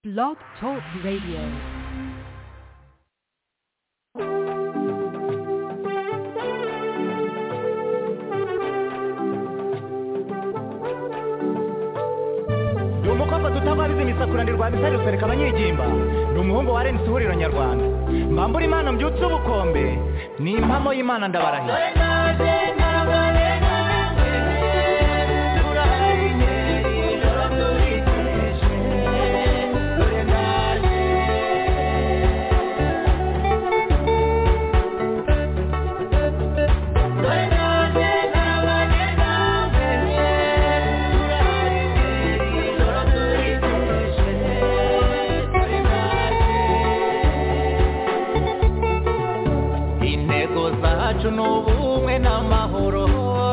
Blog Talk Radio. ni umukobwa tutababizi imisakurane rwa bisari rusereka abanyigimba ni umuhungu wa rnc ihuriro nyarwanda mbambura imana mbyutse ubukombe ni impamo y'imana ndabarahira intego zacu ni ubumwe n'amahoro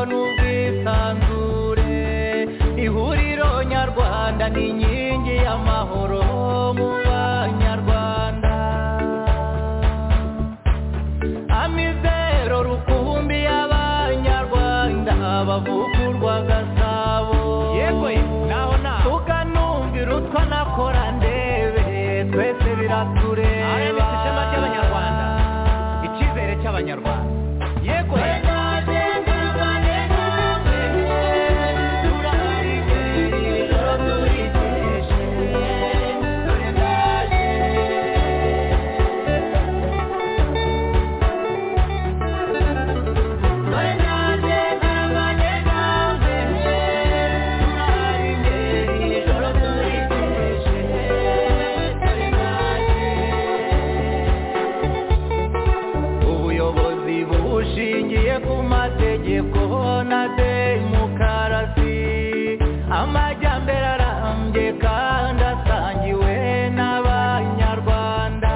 n'ubwisanzure ihuriro nyarwanda ni inkingi y'amahoro mu banyarwanda amizero rukumbi y'abanyarwanda bavugurwa gasabo yego naho naho tukanumvira utwa nakora ndebe twese biratureba RMC ishema ry'Abanyarwanda. icyizere cy'abanyarwanda yego ubuyobozi bushingiye ku mategeko na demokarasi amajyambere arambye kandi asangiwe n'abanyarwanda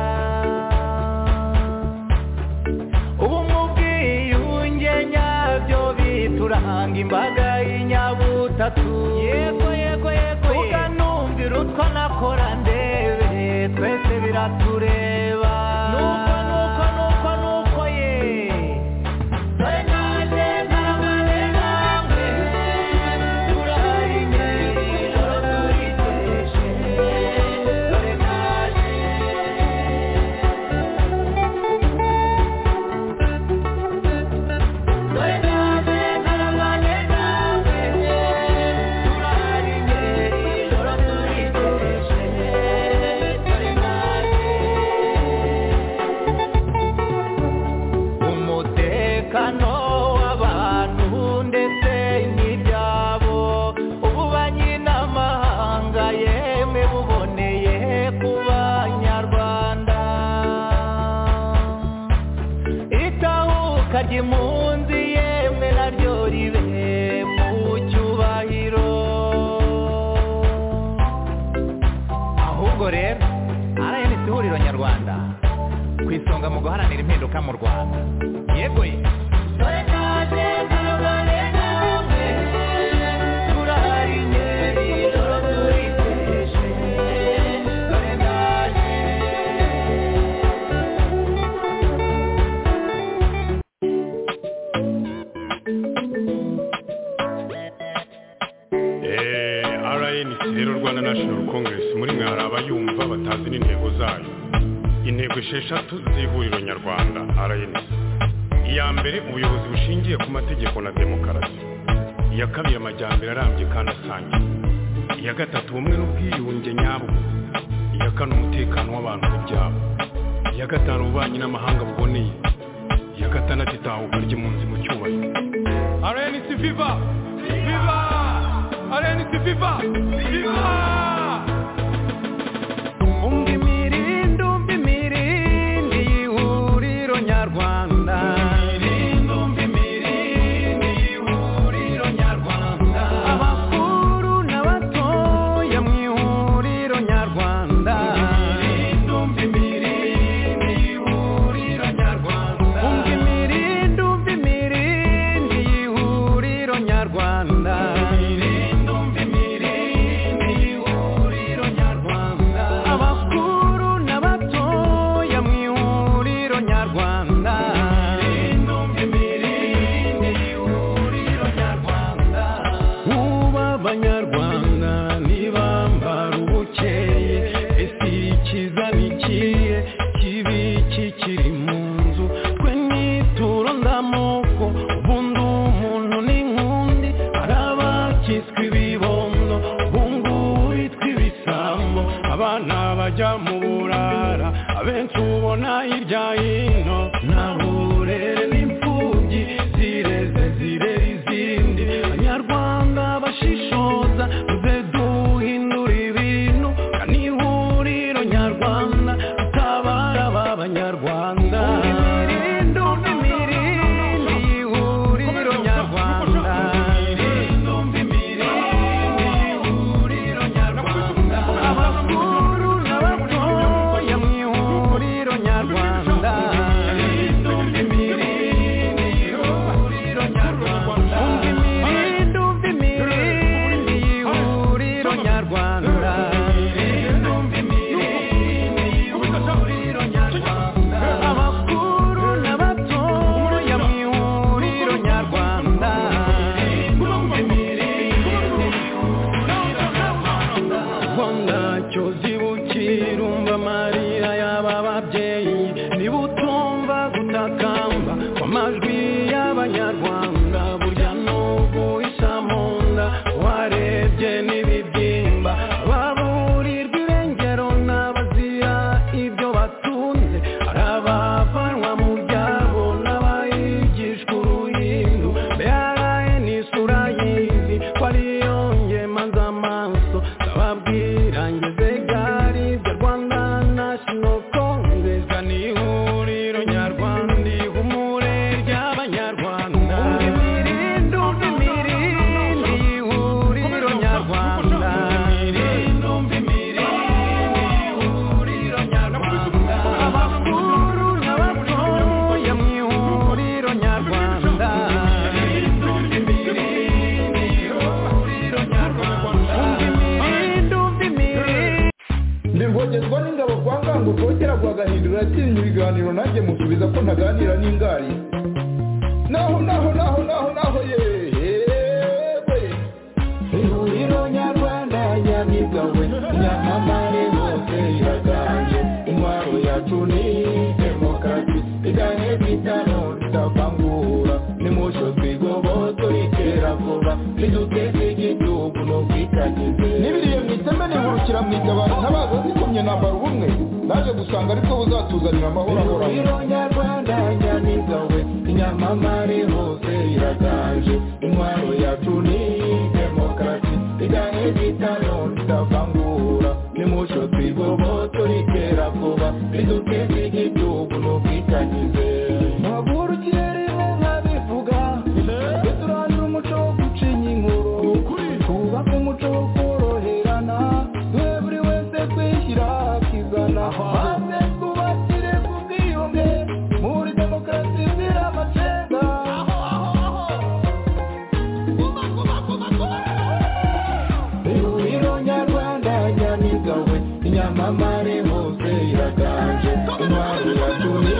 ubu mu bwiyunge nyabyo bituranga imbaga y'inyabutatu yego yego yego tuganumvira utwo nakora ndebe twese biratureba nuko nuko nuko nuko ye umutekano w'abantu ndetse n'ibyabo ubu banyiramahanga yemwe buboneye ku banyarwanda itahuka ry'impunzi yemwe naryo ribe mu cyubahiro ahubwo rero rnc ihuriro nyarwanda ku isonga mu guharanira impinduka mu rwanda yego ye Eh, RNC rero Rwanda National Congress muri mwe hari abayumva batazi n'intego zayo intego esheshatu z'ihuriro nyarwanda RNC iya mbere ubuyobozi bushingiye ku mategeko na demokarasi iya kabiri amajyambere arambye kandi asangiye iya gatatu ubumwe n'ubwiyunge nyabwo iya kane umutekano w'abantu n'ibyabo iya gatanu ububanyi n'amahanga buboneye iya gatandatu itahuka ry'impunzi mu cyubahiro RNC Viva! Viva! RNC Viva! Viva! umva imirindi umva imirindi y'ihuriro nyarwanda abakuru n'abatoya mu ihuriro nyarwanda umva imirindi umva imirindi y'ihuriro nyarwanda abana bajya mu burara abenshi ubona hirya hino ntahure n'imfubyi zireze zirera izindi abanyarwanda bashishoza tuze duhindura ibintu kandi ihuriro nyarwanda tutabara ba banyarwanda imirindi imirindi ihuriro nyarwanda abakuru n'abatoya mu ihuriro nyarwanda umva imirindi umva imirindi ihuriro nyarwanda abakuru n'abatoya mu ihuriro nyarwanda ubwo ntacyo zibukira umva amarira y'aba babyeyi niba utumva gutakamba kw'amajwi y'abanyarwanda burya n'ubu isa mu nda warebye n'ibibyimba baburirwa irengero n'abazira ibyo batunze hari abavanwa mu byabo n'abayigishwa uruhindu mbere n'isura y'izi ko ariyo ngemaza amaso ndababwira ngeze gari ibyo rwanda nashino kongres ni ihuriro nyarwanda ihumure ry'abanyarwanda imirindi umva imirindi ihuriro nyarwanda abakuru n'abatoya mu ihuriro nyarwanda ndengogezwa n'ingabo kwa ngango rwogera rwa gahindura yatsinze ibiganiro nanjye musubiza ko ntaganira n'ingari naho naho naho naho naho yewe ihuriro nyarwanda nyamibwa we nyamamare hose iraganje intwaro yacu ni demokarasi igahe bitano tutavangura nimusho twigoboto itera vuba niduteze igihugu n'ubwitangize n'ibiriye mu iteme nihurukira mu itabaro ntabaza zikomye nambara ubumwe naje gusanga aribwo buzatuzanira amahoro ahoraho Ihuriro nyarwanda nyamiza we inyamamare hose iraganje intwaro yacu ni demokarasi igahe bitano tutavangura nimucyo twigoboto ritera vuba riduteze igihugu n'ubwitangize Ntagurukire inka bivuga, duturanire umuco wo gucinya inkuru. Twubake umuco wo koroherana, twe buri wese twishyira akizana. Maze twubakire ku bwiyunge, muri demokarasi izira amacenga. ihuriro nyarwanda nyamiza we inyamamare hose iraganje intwaro yacu ni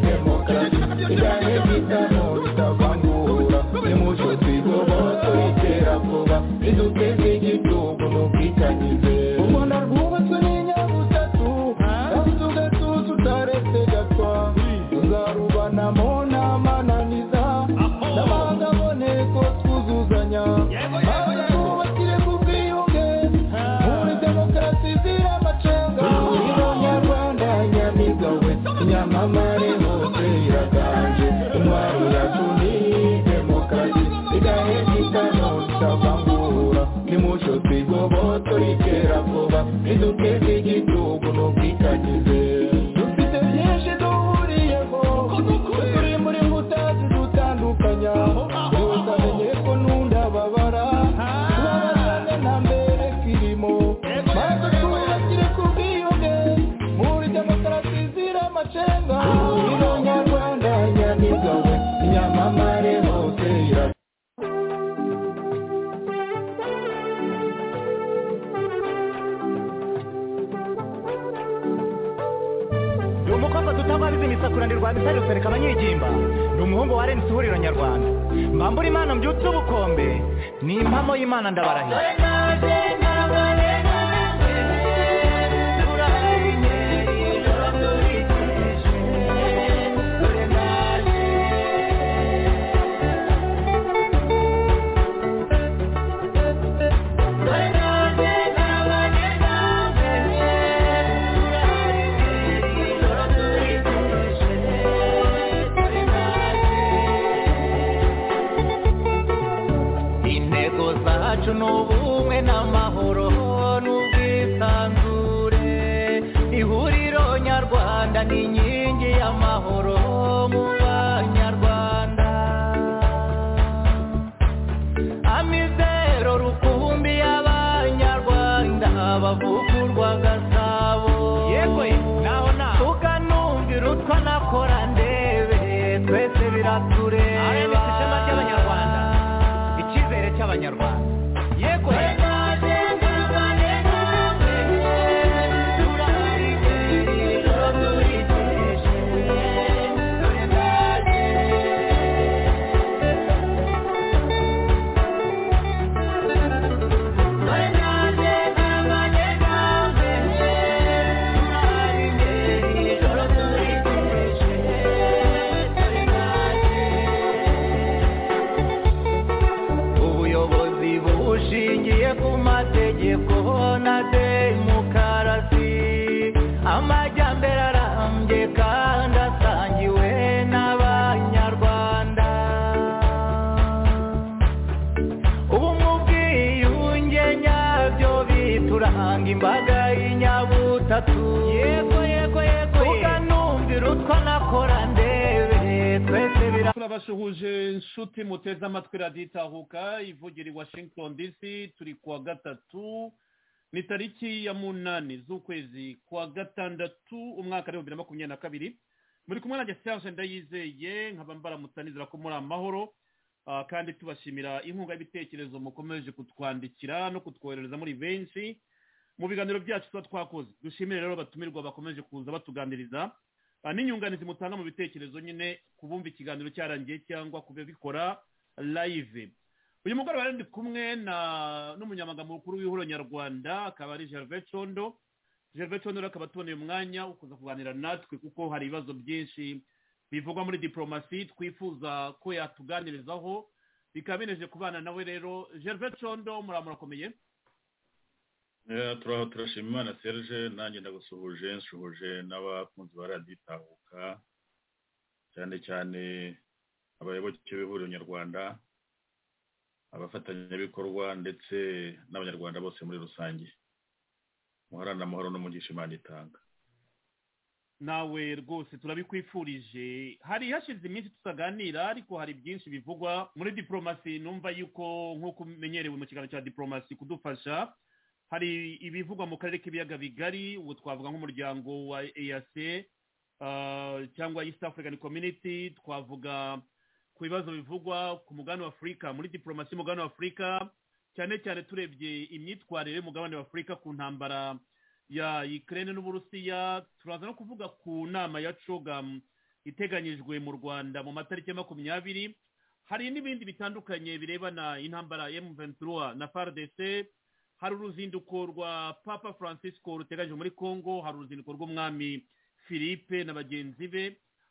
demokarasi igahe bitano tutavangura nimucyo twigoboto ritera vuba riduteze igihugu n'ubwitangize U Rwanda rwubatswe n'inyabutatu, kandi ugatuza utaretse gatwa. Tuzarubanamo n'amananiza, n'amahanga aboneko twuzuzanya. Maze twubakire ku bwiyunge, muri demokarasi izira amacenga. ihuriro nyarwanda nyamiza we inyamamare hose iraganje intwaro yacu ni demokarasi igahe bitano tutavangura nimucyo twigoboto ritera vuba riduteze igihugu n'ubwitangize Dufite byinshi duhuriyeho, turi muri nkuta zidutandukanya. Yose amenye ko n'undababara, tubabazane na mbere kirimo. Maze twubakire ku bwiyunge, muri demokarasi izira amacenga. ihuriro nyarwanda nyamiza we inyamamare hose iraganje ndi umukobwa tutabariza imisakura ndi rwanda isari rusereka abanyigimba ndi umuhungu wa arensi ihuriro nyarwanda mbambura imana mbyutse ubukombe ni impamo y'imana ndabarahira Thank you. banyarwanda ni inkingi y'amahoro mu banyarwanda amizero rukumbi y'abanyarwanda bavugurwa gasabo yego naho naho tukanumvira utwa nakora ndebe twese biratureba RMC ishema ry'abanyarwanda. icyizere cy'abanyarwanda yego ubuyobozi bushingiye ku mategeko na demokarasi amajyambere arambye kandi asangiwe n'abanyarwanda ubumwe ubwiyunge nyabyo bituranga imbaga y'inyabutatu yego yego yego tuganumvira utwa nakora ndebe twese bira turabasuhuje nshuti muteze amatwi radiyo itahuka ivugira i washington dc turi kuwa gatatu ni tariki ya munani z'ukwezi kwa gatandatu umwaka w'ibihumbi bibiri na makumyabiri na kabiri muri kumwe na gesiyanse ndayizeye nkaba mbaramutanizira ko muri amahoro Ah, kandi tubashimira inkunga y'ibitekerezo mukomeje kutwandikira no kutwoherereza muri benshi mu biganiro byacu tuba twakoze dushimire rero abatumirwa bakomeje kuza batuganiriza Ah, n'inyunganizi mutanga mu bitekerezo nyine ku bumva ikiganiro cyarangiye cyangwa ku bikora live uyu mugoroba rero ndi kumwe na n'umunyamaganga mukuru w'ihuriro nyarwanda akaba ari gervais condo gervais condo rero akaba atuboneye umwanya wo kuza kuganira natwe kuko hari ibibazo byinshi bivugwa muri diporomasi twifuza ko yatuganirizaho bikaba bineje kubana nawe rero gervais condo muramurakomeye Eh, turaho turashima imana serge nanjye ndagusuhuje nsuhuje n'abakunzi ba radiyo itahuka cyane cyane abayoboke b'ihuriro nyarwanda abafatanyabikorwa ndetse n'abanyarwanda bose muri rusange muharane amahoro n'umugisha imana itanga nawe rwose turabikwifurije hari hashize iminsi tutaganira ariko hari byinshi bivugwa muri diporomasi numva yuko nk'uko umenyerewe mu kiganiro cya diporomasi kudufasha hari ibivugwa mu karere k'ibiyaga bigari ubu twavuga nk'umuryango wa eac ah, cyangwa east african community twavuga ku bibazo bivugwa ku mugabane wa afurika muri diporomasi y'umugabane wa afurika cyane cyane turebye imyitwarire y'umugabane wa afurika ku ntambara ya Ukraine n'Uburusiya turaza no kuvuga ku nama ya CHOGM iteganyijwe mu Rwanda mu matariki ya makumyabiri hari n'ibindi bitandukanye birebana intambara ya M23 na FARDC hari uruzinduko rwa Papa Francisco ruteganyijwe muri Congo hari uruzinduko rw'umwami Philippe na bagenzi be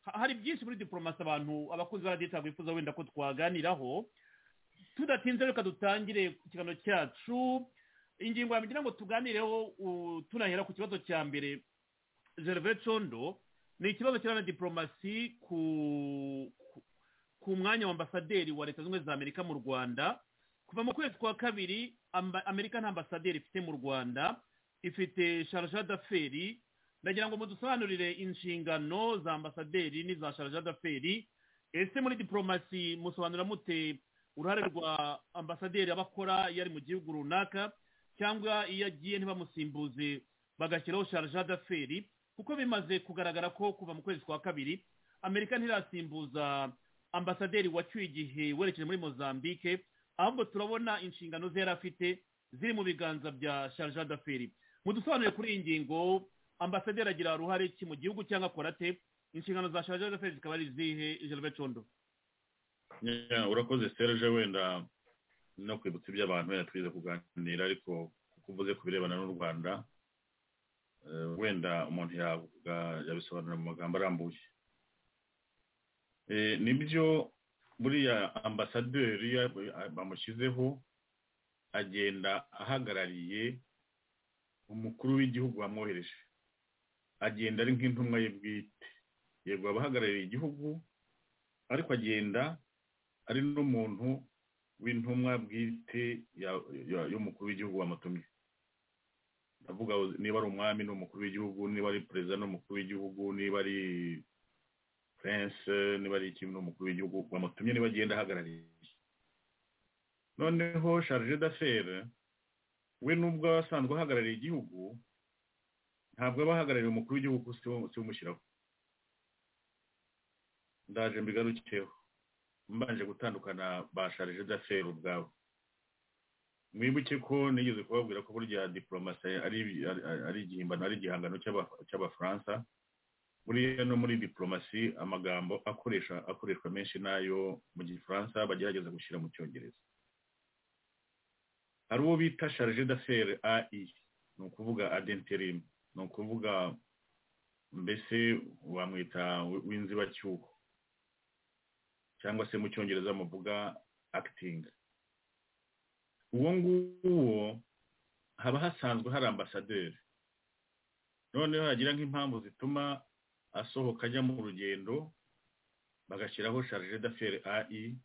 Ha- hari byinshi muri diplomasi abantu abakunzi ba radiyo bifuza wenda ko twaganiraho tudatinze reka dutangire ikiganiro cyacu ingingo ya mbere ngo tuganireho u- tunahera ku kibazo cya mbere gervais condo ni ikibazo kirana diporomasi ku ku- ku mwanya wa ambasaderi wa leta zunze ubumwe za amerika mu rwanda kuva mu kwezi kwa kabiri amba- amerika nta ambasaderi ifite mu rwanda ifite sharja d'aferi ndagira ngo mudusobanurire inshingano za ambasaderi n'iza sharja d'aferi ese muri diporomasi musobanura mute uruhare rwa ambasaderi aba akora iyo ari mu gihugu runaka cyangwa iyo agiye ntibamusimbuze bagashyiraho sharja d'aferi kuko bimaze kugaragara ko kuva mu kwezi kwa kabiri amerika ntirasimbuza ambasaderi wacyuye igihe werekeje muri mozambique ahubwo turabona inshingano ze yari afite ziri mu biganza bya sharja d'aferi mudusobanurire kuri iyi ngingo ambasaderi agira uruhare ki mu gihugu cyangwa akora ate inshingano za sharja d'aferi zikaba ari izihe gervais condo Yeah, urakoze serge wenda no kwibutsa ibyo abantu wenda twize kuganira ariko kuko uvuze ku birebana n'u rwanda eh, wenda umuntu yavuga yabisobanura mu magambo arambuye Eh, nibyo buriya ambasaderi ya- bamushyizeho agenda ahagarariye umukuru w'igihugu wamwohereje agenda ari nk'intumwa ye bwite yego aba ahagarariye igihugu ariko agenda ari n'umuntu w'intumwa bwite ya- ya- y'umukuru w'igihugu wamutumye ndavuga niba ari umwami ni umukuru w'igihugu niba ari perezida ni umukuru w'igihugu niba ari prince niba ari ikintu ni umukuru w'igihugu bamutumye niba agenda ahagarariye noneho charge d'affaires we nubwo aba asanzwe ahagarariye igihugu ntabwo aba ahagarariye umukuru w'igihugu si we- si we umushyiraho ndaje mbigarukiyeho mbanje gutandukana ba charge d'affaires ubwabo mwibuke ko nigeze kubabwira ko burya diporomasi ari ari- ari- ari igihimbano ari igihangano cy'Aba- cy'abafaransa buriya no muri diporomasi amagambo akoresha akoreshwa menshi n'ayo mu gifaransa bagerageza gushyira mu cyongereza hari uwo bita charge d'affaires ai ni ukuvuga adenterim ni ukuvuga mbese wamwita w- w'inzibacyuho cyangwa se mu cyongereza muvuga acting uwo nguwo haba hasanzwe hari ambasaderi noneho hagira nk'impamvu zituma asohoka ajya mu rugendo bagashyiraho charge d'affaires ai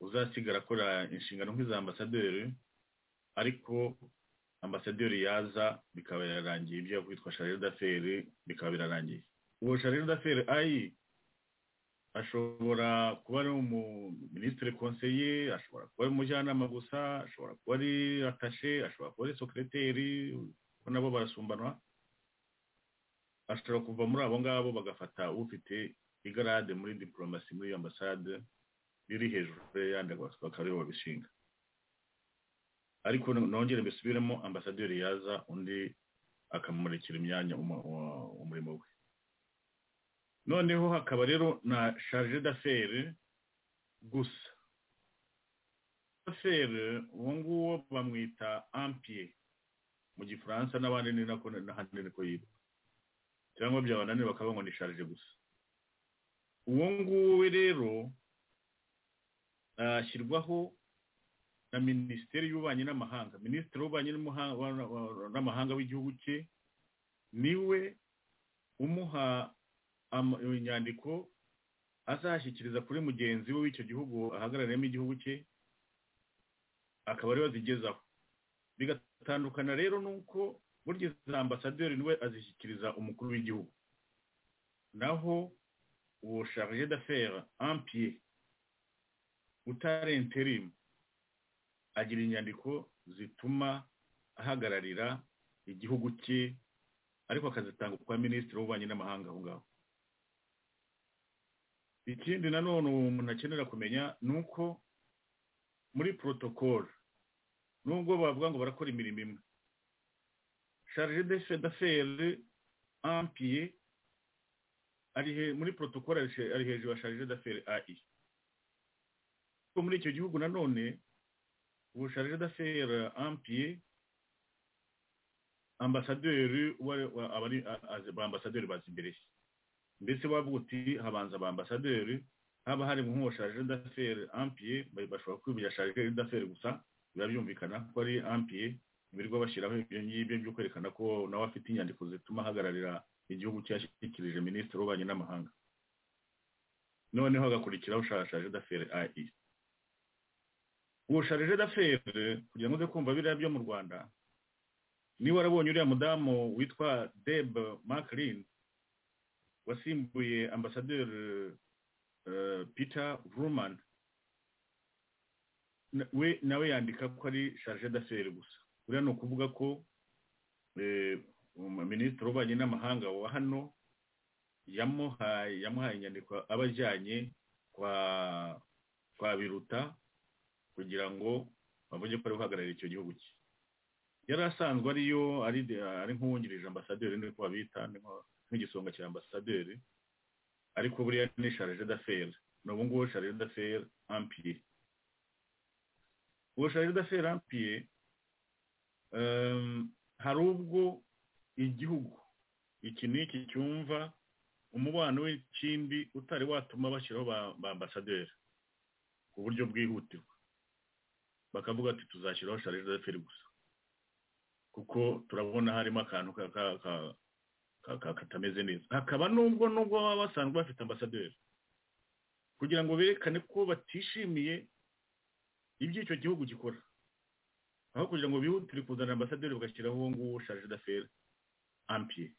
uzasigara akora inshingano nk'iza ambasaderi ariko ambasaderi yaza bikaba birarangiye ibyo kwitwa charge d'affaires bikaba birarangiye uwo charge d'affaires ai ashobora kuba ari umuminisitiri konseye ashobora kuba ari umujyanama gusa ashobora kuba ari atashe ashobora kuba ari sekereteri ko nabo barasumbanwa ashobora kuva muri abo ngabo bagafata ufite igarade muri diporomasi muri iyo ambasade riri hejuru y'ayandi bakaba aribo babishinga ariko nongere mbisubiremo ambasaderi yaza undi akamurikira imyanya umu- uwa- umurimo we noneho hakaba rero na charge d'affaires gusa d'affaires uwo nguwo bamwita ampie mu gifaransa n'abandi ni nako n'ahandi niko yitwa cyangwa byabananiye bakaba ngo ni charge gusa uwo nguwo we rero ashyirwaho na minisiteri y'ububanyi n'amahanga minisitiri w'ububanyi n'umuha- wa- wa- n'amahanga w'igihugu cye niwe umuha ama- inyandiko azashyikiriza kuri mugenzi we w'icyo gihugu ahagarariyemo igihugu cye akaba ariwe azigezaho bigatandukana rero nuko burya za ambasaderi niwe azishyikiriza umukuru w'igihugu naho uwo charge d'affaires ampie utari interim agira inyandiko zituma ahagararira igihugu cye ariko akazitanga kwa minisitiri w'ububanyi n'amahanga aho ngaho ikindi nanone uwo umuntu akenera kumenya ni uko muri porotokolo nubwo bavuga ngo barakora imirimo imwe charge d'affaires ampie ari he- muri porotokolo ari she- ari hejuru ya charge d'affaires ai ko muri icyo gihugu nanone ubu charge d'affaires ampie ambasaderi wa- wa- aba ari- a- a- ba ambasaderi bazi imbere ye mbese wavuga uti habanza ba ambasaderi haba hari nk'uwo charge d'affaires ampie ba- bashobora kwibira charge d'affaires gusa biba byumvikana ko ari ampie birirwa bashyiraho ibyo ngibyo byo kwerekana ko nawe afite inyandiko zituma ahagararira igihugu cye yashyikirije minisitiri w'ububanyi n'amahanga noneho hagakurikiraho sha- charge d'affaires ai uwo charge d'affaires kugira ngo uze kumva biriya byo mu rwanda niba warabonye uriya mudamu witwa deb maclin wasimbuye ambasaderi eh, peter Vrooman na- we nawe yandika ko ari charge d'affaires gusa buriya ni ukuvuga ko eh, um, minisitiri w'ububanyi n'amahanga wa hano yamuhaye yamuhaye inyandiko aba ajyanye kwa kwa biruta kugira ngo bavuge ko ari guhagararira icyo gihugu cye yari asanzwe ariyo ari ari nk'uwungirije ambasaderi niko babita niko- nk'igisonga cya ambasaderi ariko buriya ni charge d'affaires ni ubu ngubu charge d'affaires ampie uwo charge d'affaires ampie em, hari ubwo igihugu iki n'iki cyumva umubano w'ikindi utari watuma bashyiraho ba- ba ambasaderi ku buryo bwihutirwa bakavuga ati tuzashyiraho charge d'affaires gusa kuko turabona harimo akantu ka- ka- ka- ka- ka- katameze neza hakaba nubwo nubwo baba basanzwe bafite ambasaderi kugira ngo berekane ko batishimiye ibyo icyo gihugu gikora aho kugira ngo bihutire kuzana ambasaderi bagashyiraho uwo nguwo shaje d'affaires ampiye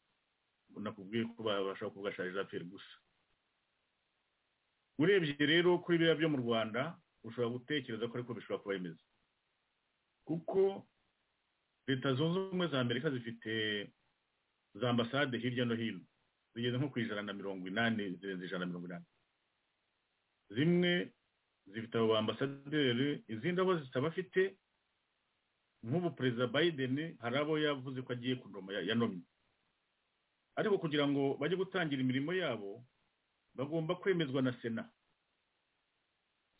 nakubwiye ko babasha kuvuga shaje d'affaires gusa urebye rero kuri biriya byo mu rwanda ushobora gutekereza ko ariko bishobora kuba bimeze kuko leta zunze ubumwe za amerika zifite za ambasade hirya no hino zigeze nko ku ijana na mirongo inani zirenze ijana na mirongo inani zimwe zifite abo ambasaderi izindi abo zitabafite nk'ubu perezida biden hari abo yavuze ko agiye kudoma yanomye ariko kugira ngo bajye gutangira imirimo yabo bagomba kwemezwa na sena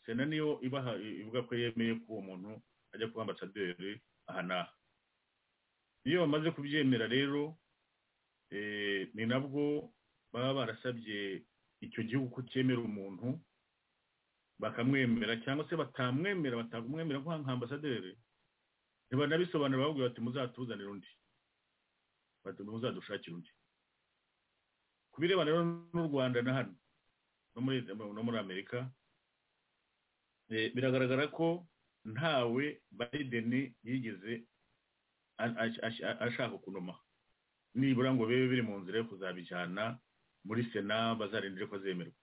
sena niyo ibaha ivuga ko yemeye ko uwo muntu ajya kuba ambasaderi aha n'aha iyo bamaze kubyemera rero ni nabwo baba barasabye icyo gihugu ko cyemera umuntu bakamwemera cyangwa se batamwemera batamwemera nka ambasaderi ntibanabisobanura bavuga bati muzatuzanire undi bati muzadushakire undi ku birebana n'u rwanda na hano no muri amerika biragaragara ko ntawe biden yigeze ashaka kunoma nibura ngo bibe biri mu nzira yo kuzabijyana muri sena bazarindire ko zemerwa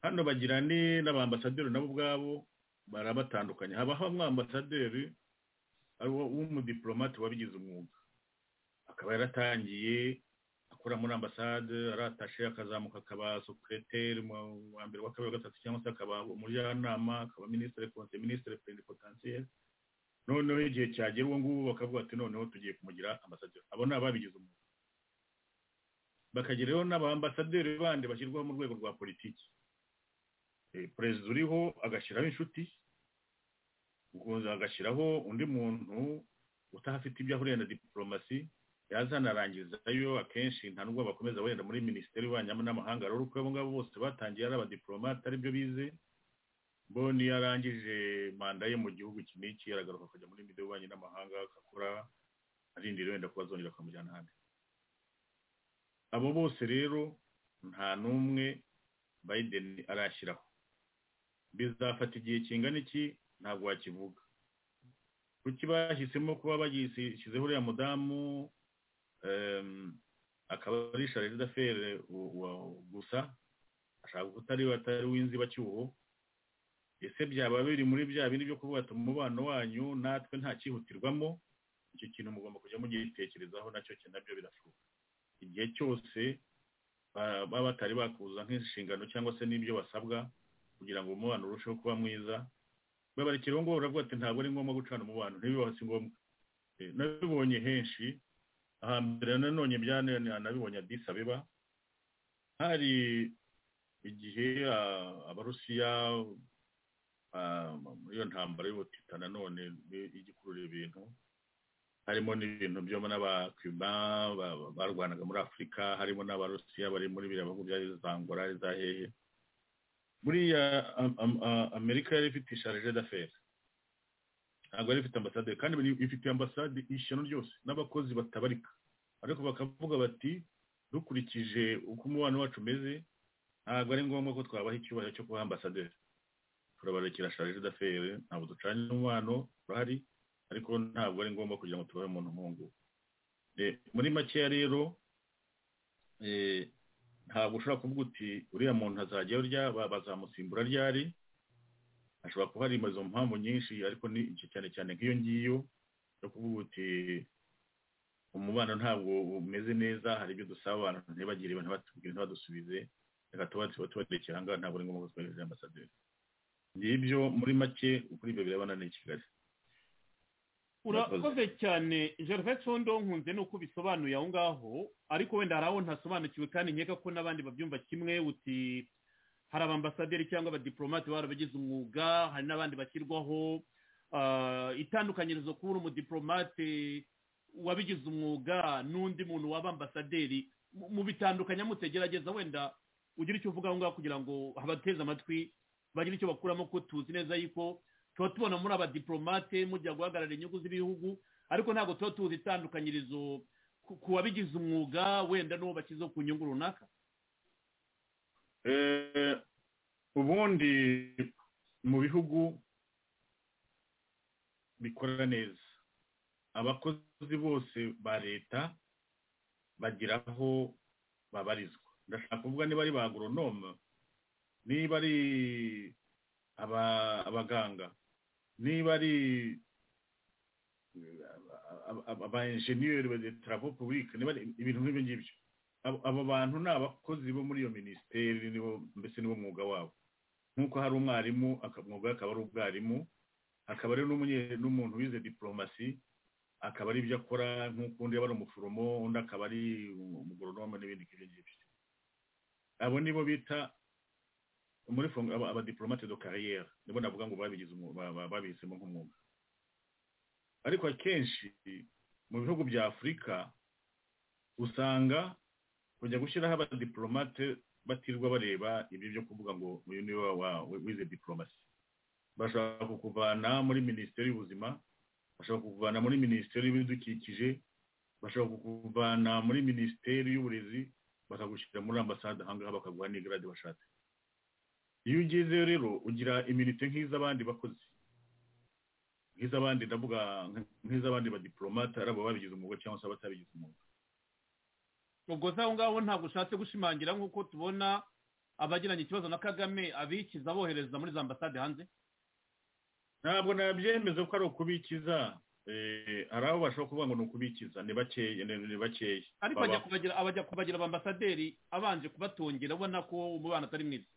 hano bagira n'abambasaderi nabo ubwabo barabatandukanye habaho ambasaderi ari w'umudipolomate wabigize umwuga akaba yaratangiye akora muri ambasade aratashe akazamuka akaba sokereteri wa mbere wa kabiri wa gatatu cyangwa se akaba umujyanama akaba minisitiri konse minisitiri perenipotansiyeri noneho igihe cyagera uwo nguwo bakavuga ati noneho tugiye kumugira ambasaderi abo ni ababigize umwuga bakageraho n'abambasaderi bandi bashyirwaho mu rwego rwa politiki perezida uriho agashyiraho inshuti agashyiraho undi muntu utahafite ibyo ahuriye na diporomasi yazanarangizayo akenshi nta nubwo bakomeza wenda muri minisiteri y'ububanyi n'amahanga rero uko abo ngabo bose batangiye ari abadiporomate aribyo bize bo niyo arangije manda ye mu gihugu iki n'iki aragaruka akajya muri minisiteri y'ububanyi n'amahanga agakora arindira wenda kuba azongera akamujyana ahandi abo bose rero nta n'umwe biden arashyiraho bizafata igihe kingana iki ntabwo wakivuga kuki bahisemo kuba bagishyizeho uriya mudamu akaba ari sharire dafere gusa ashaka ko utari atari w'inzibacyuho ese byaba biri muri bya bindi byo kuvuga ati umubano wanyu natwe nta cyihutirwamo icyo kintu mugomba kujya mugitekerezaho nacyo nabyo birashoboka igihe cyose baba batari bakuza nk'inshingano cyangwa se n'ibyo basabwa kugira ngo umubano urusheho kuba mwiza babarekera uwo nguwo baravuga ati ntabwo ari ngombwa gucana umubano ntibibaho si ngombwa nabibonye henshi ahambere nanone nabibonye adisa abeba hari igihe abarusiya muri iyo ntambara y'ubutita nanone igikurura ibintu harimo n'ibintu byo n'abakiba barwanaga muri afurika harimo n'abarusiya bari muri biriya bihugu bya zangora za hehe buriya amerika yari ifite isharije d'affaires ntabwo yari ifite ambasade kandi ifite ambasade ishyano ryose n'abakozi batabarika ariko bakavuga bati dukurikije uko umubano wacu umeze ntabwo ari ngombwa ko twabaha icyubahiro cyo kuba ambasaderi turabarekera sharije d'affaires ntabwo ducanye umubano urahari ariko ntabwo ari ngombwa kugira ngo tubahe umuntu nk'ubu muri makeya rero ntabwo ushobora kuvuga uti uriya muntu azajyayo rya bazamusimbura ryari ashobora kuba hari izo mpamvu nyinshi ariko ni iki cyane cyane nk'iyo ngiyo yo kuvuga uti umubano ntabwo umeze neza hari ibyo dusaba abantu ntibagire ntibadusubize reka tubarekera aha ngaha ntabwo ari ngombwa ko twohereza ambasaderi ngibyo muri make kuri ibyo birebana n'i kigali urakoze cyane gervais condo nkunze nuko bisobanuye aho ngaho ariko wenda hari aho ntasobanukiwe kandi nkeka ko n'abandi babyumva kimwe uti hari abambasaderi cyangwa abadiporomate barabagize umwuga hari n'abandi bashyirwaho itandukanyirizo kuba uri umudiporomate wabigize umwuga n'undi muntu waba ambasaderi mu bitandukanya mutegerageza wenda ugira icyo uvuga aho ngaho kugira ngo abateze amatwi bagire icyo bakuramo ko tuzi neza yuko tuba tubona muri abadiporomate mujya guhagarara inyungu z'ibihugu ariko ntabwo tuba tuzi itandukanyirizo ku wabigize umwuga wenda n'uwo bashyizeho ku nyungu runaka ubundi mu bihugu bikora neza abakozi bose ba leta bagira aho babarizwa ndashaka kuvuga niba ari ba agoronome niba ari aba- abaganga niba ari aba enjeniyeri ba tarafo pubulike niba ari ibintu nk'ibyo ngibyo Abo- abo bantu ni abakozi bo muri iyo minisiteri nibo mbese nibo mwuga wabo nk'uko hari umwarimu aka- umwuga we akaba ari ubwarimu akaba ari n'umunye- n'umuntu wize diporomasi akaba ari ibyo akora nk'uko undi aba ari umuforomo undi akaba ari umugoronome n'ibindi nk'ibyo ngibyo abo nibo bita muri fonga aba- abadiplomate do kariyeri nibo navuga ngo babigize umwuga- ba- ba- babihisemo nk'umwuga ariko akenshi mu bihugu bya afurika usanga kujya gushyiraho abadiplomate batirwa bareba ibyo byo kuvuga ngo uyu niwe wa- wa- wize diplomasi bashaka kukuvana muri minisiteri y'ubuzima bashaka kukuvana muri minisiteri y'ibidukikije bashaka kukuvana muri minisiteri y'uburezi bakagushyira muri ambasade aha ngaha bakaguha n'igrade washatse iyo ugezeyo rero ugira iminite nk'iz'abandi bakozi nk'iz'abandi ndavuga nk- nk'iz'abandi badiplomate ari abo babigize umwuga cyangwa se abatabigize umwuga ubwo se aho ngaho ntabwo ushatse gushimangira nk'uko tubona abagiranye ikibazo na kagame abikiza bohereza muri za ambasade hanze ntabwo nabyemeza ko ari ukubikiza Eh, hari abo bashobora kuvuga ngo ni ukubikiza ni bakeya ni ni bakeya ariko Baba- ajya kubagira abajya kubagira abambasaderi abanje kubatungira ubona ko umubano atari mwiza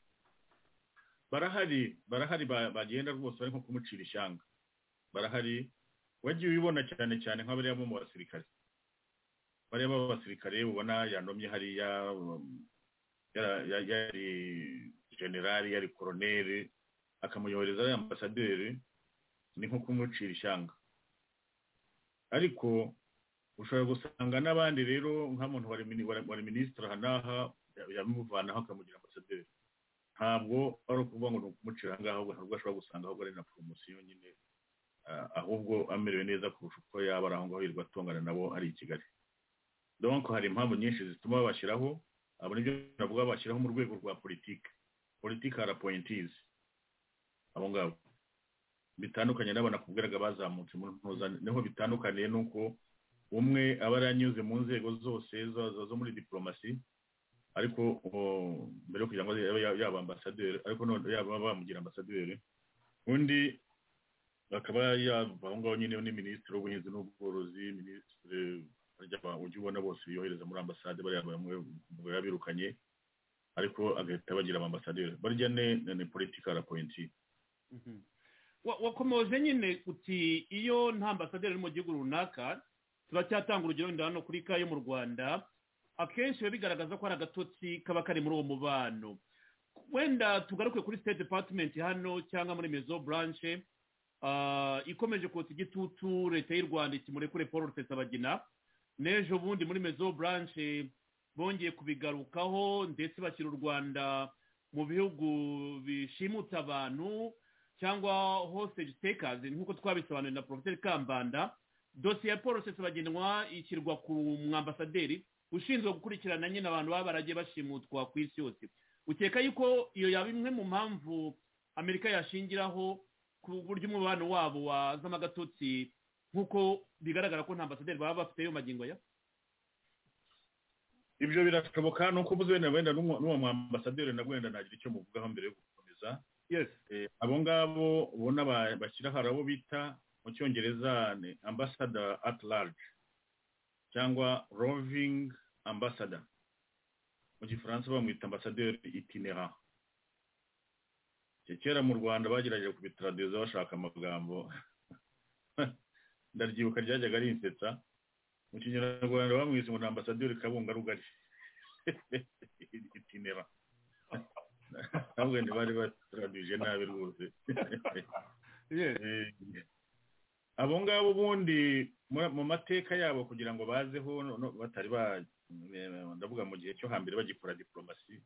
barahari barahari ba- bagenda rwose bari nko kumucira ishyanga barahari wagiye ubibona cyane cyane nk'abariya bo mu basirikare bariya b'abasirikare ubona yanomye hariya um, yara- ya- yari generali yari koroneri akamuyohereza ari ambasaderi ni nko kumucira ishyanga ariko ushobora gusanga n'abandi rero nka muntu wari mini- wari wari minisitiri aha n'aha yamuvanaho akamugira ambasaderi ntabwo ari ukuvuga ngo ni ukumucira aha ngaha ahubwo ntabwo ashobora gusanga ahubwo ari na poromosiyo nyine ah, ahubwo amerewe neza kurusha uko yaba ari aho ngaho yirirwa atongana nabo ari i kigali donc hari impamvu nyinshi zituma babashyiraho abo nibyo navuga bashyiraho mu rwego rwa politiki politiki hari apoyintizi abo ngabo bitandukanye n'abo nakubwiraga bazamutse mu ntuza niho bitandukaniye n'uko umwe aba yaranyuze mu nzego zose zo- zo- zo muri diporomasi ariko o, mbere yo kugira ngo abe ya- yaba ambasaderi ariko none yaba bamugira ambasaderi undi akaba yava aho ngaho nyine ni minisitiri w'ubuhinzi n'ubworozi minisitiri harya aba- ujya ubona bose biyohereza muri ambasade bariya bamwe mu babirukanye ariko agahita bagira abambasaderi barya ne ni politikari apoyinti Wa- wakomeje nyine uti iyo nta ambasaderi uri mu gihugu runaka turacyatanga urugero wenda hano kuri ka yo mu rwanda akenshi biba bigaragaza ko hari agatotsi kaba kari muri uwo mubano wenda tugaruke kuri state department hano cyangwa muri mezo branche ah, ikomeje kotsa igitutu leta y'u rwanda ikimurekure paul rusesabagina n'ejo bundi muri mezo branche bongeye kubigarukaho ndetse bashyira u rwanda mu bihugu bishimuta abantu cyangwa hostage takers nk'uko twabisobanuriwe na profeseri kambanda dosiye ya paul rusesabagina ishyirwa ku mwambasaderi ushinzwe gukurikirana nyine abantu baba baragiye bashimutwa ku isi yose ukeka yuko iyo yaba imwe mu mpamvu amerika yashingiraho ku buryo umubano wabo wazamo agatotsi nk'uko bigaragara ko nta ambasaderi baba bafite yo magingo ya ibyo birashoboka ni uko uvuze wenda wenda n'uwo n'uwo mwambasaderi na wenda nagira icyo muvugaho mbere yo gukomeza yes Eh, abo ngabo ubona ba- bashyira hari abo bita mu cyongereza ni ambassador at large cyangwa roving ambassador mu gifaransa bamwita ambassadeur itinerant Ke- kera mu rwanda bagerageje kubitradeza bashaka amagambo ndaryibuka ryajyaga rinsetsa mu kinyarwanda bamwise ngo ni ambassadeur kabungarugari itinerant ahubwo ntibari batraduje nabi rwose yes Eh, abo ngabo ubundi mu- mu mateka yabo kugira ngo bazeho no- no- batari ba eh, ndavuga mu gihe cyo hambere bagikora diporomasi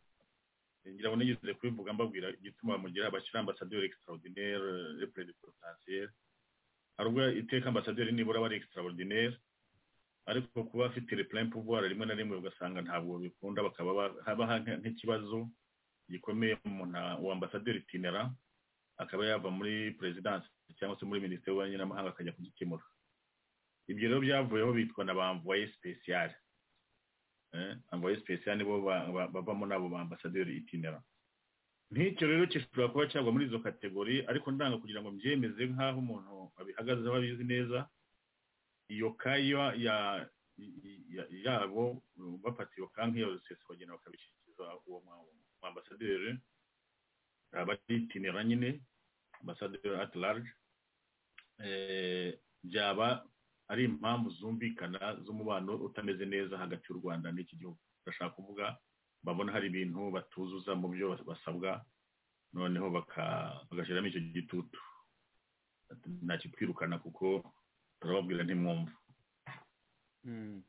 ngira ngo nigeze kubivuga mbabwira igituma bamugira bashyira ambasaderi extraordinaire repre de potentiel hari ubwo iteka ambasaderi nibura aba ari extraordinaire ariko kuba afite le plein pouvoir rimwe na rimwe ugasanga ntabwo bikunda bakaba ba- habaho nk- nk'ikibazo gikomeye umuntu a- uwo ambasaderi itinera akaba yava muri perezidansi cyangwa se muri minisiteri y'ububanyi n'amahanga akajya kugikemura ibyo rero byavuyeho bitwa na ba mvoye sipesiyare amvoye sipesiyare nibo ba- ba- bavamo n'abo ba ambasaderi itinera nk'icyo rero gishobora kuba cyagwa muri izo kategori ariko ndanga kugira ngo mbyemeze nk'aho umuntu abihagazeho abizi neza iyo kaya ya- i- i- yabo bapatiye iyo kaya nk'iyo sesi bagenda bakabishyikiza uwo mu ambasaderi abatitinera nyine ambasaderi at large eh, byaba ari impamvu zumvikana z'umubano utameze neza hagati y'u rwanda n'iki gihugu bashaka kuvuga babona hari ibintu batuzuza mu byo basabwa noneho baka- bagashyiramo icyo gitutu ntakitwirukana kuko turababwira ntimwumva Mm.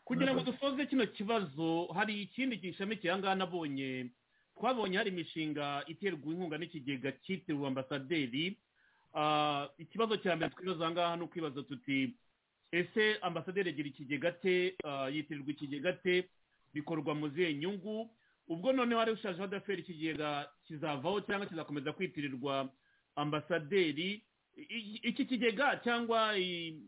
kugira ngo dusoze kino kibazo hari ikindi gishamikiye ahangaha nabonye twabonye hari imishinga iterwa inkunga n'ikigega cyitiriwe ambasaderi Ah, ikibazo cya mbere twibaza ahangaha ni ukwibaza tuti ese ambasaderi agira ikigega te ah, yitirirwa ikigega te bikorwa mu zihe nyungu ubwo noneho hari ushajeho adaferi ikigega kizavaho cyangwa kizakomeza kwitirirwa ambasaderi I- i- iki kigega cyangwa i-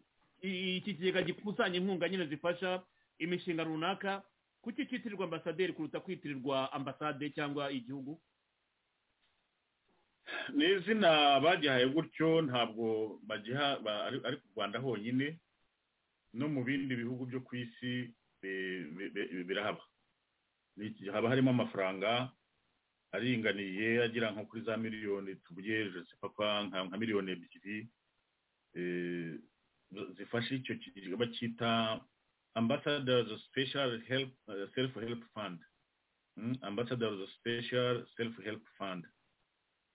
i- iki kigega gikusanya inkunga nyine zifasha imishinga runaka kuki cyitirirwa ambasaderi kuruta kwitirirwa ambasade cyangwa igihugu ni izina bagihaye gutyo ntabwo bagiha ba- ari ari ku rwanda honyine no mu bindi bihugu byo ku isi bi- bi- bi- birahaba Ni- haba harimo amafaranga aringaniye agera nko kuri za miliyoni tuvuye papa nka nka miliyoni ebyiri eh, zi- zifasha icyo kigega bacyita ambassadors special help self help fund Mm, ambassadors special self help fund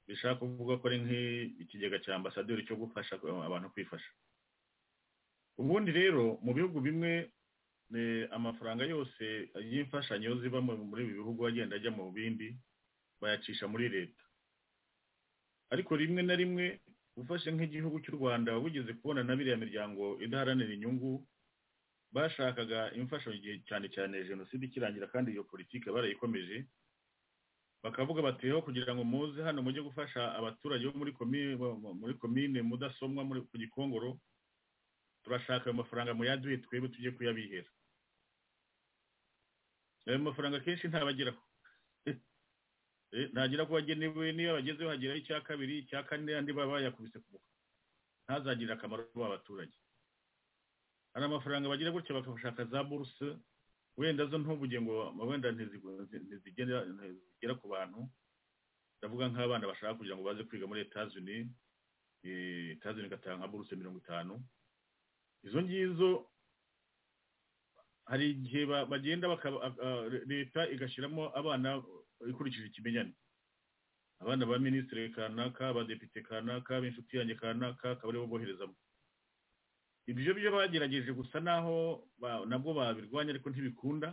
bishaka kuvuga ko ari nk'ikigega cya ambasaderi cyo gufasha abantu kwifasha ubundi rero mu bihugu bimwe eh, amafaranga yose y'imfashanyo ziva mu- muri ibi bihugu agenda ajya mu bindi bayacisha muri leta ariko rimwe na rimwe ufashe nk'igihugu cy'u rwanda wigeze kubona na biriya miryango idaharanira inyungu bashakaga imfashanyo igihe cyane cyane jenoside ikirangira kandi iyo politike barayikomeje bakavuga bati rero kugira ngo muze hano mujye gufasha abaturage bo muri komine muri komine mudasomwa muri ku gikongoro turashaka ayo mafaranga muyaduhe twebwe tujye kuyabihera ayo mafaranga akenshi ntabageraho Eh, ntagera ku bagenewe niyo bagezeho hageraho icya kabiri icya kane andi baba bayakubise ku mufuka ntazagirire akamaro abo abaturage hari amafaranga bagira gutya bakashaka za buruse wenda zo ntuvuge ngo wenda ntizigu- nti- ntizigera ntizigera ku bantu ndavuga nk'abana bashaka kugira ngo baze kwiga muri Etazi Uni Etazi Uni igatanga nka buruse mirongo itanu izo ngizo hari igihe ba- bagenda bakaba- a- a- leta igashyiramo abana ikurikije ikimenyane abana ba minisitiri kanaka abadepite kanaka b'inshuti yanjye kanaka akaba aribo boherezamo ibyo byo bagerageje gusa naho ba- nabwo babirwanya ariko ntibikunda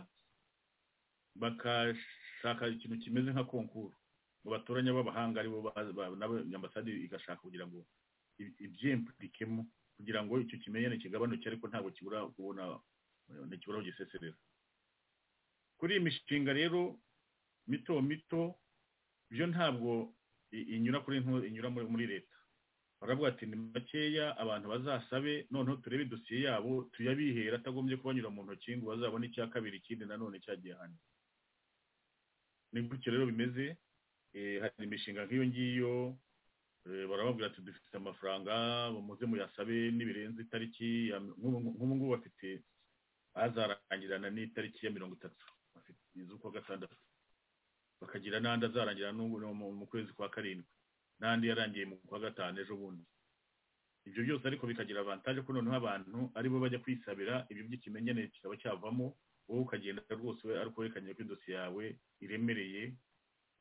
bakashaka ikintu kimeze nka konkuru mu batoranya b'abahanga aribo ba- ba- nabo ambasade igashaka kugira ngo i- ibyimpurikemo kugira ngo icyo kimenyane kigabanuke ariko ntabwo kibura kubona ntikibura kugiseserera kuri iyi mishinga rero mito mito byo ntabwo i- inyura kuri ntu- inyura muri- muri leta baravuga ati ni makeya abantu bazasabe noneho turebe dosiye yabo tuyabihera atagombye kubanyura mu ntoki ngo bazabone icya kabiri ikindi nanone cyagiye hanze ni gutyo rero bimeze Eh, hari imishinga nk'iyo ngiyo eh, barababwira ati dufite amafaranga muze muyasabe nibirenze itariki ya- nk'ubu nk'ubu ngubu bafite azarangirana n'itariki ya mirongo itatu bafite iz'ukwa gatandatu bakagira n'andi azarangira n'ubu no mu- mu kwezi kwa karindwi n'andi yarangiye mu kwa gatanu ejo bundi ibyo byose ariko bikagira avantaje ko noneho abantu aribo bajya kwisabira ibyo by'ikimenyane kikaba cyavamo wowe ukagenda rwose we ariko werekanye ko idosiye yawe iremereye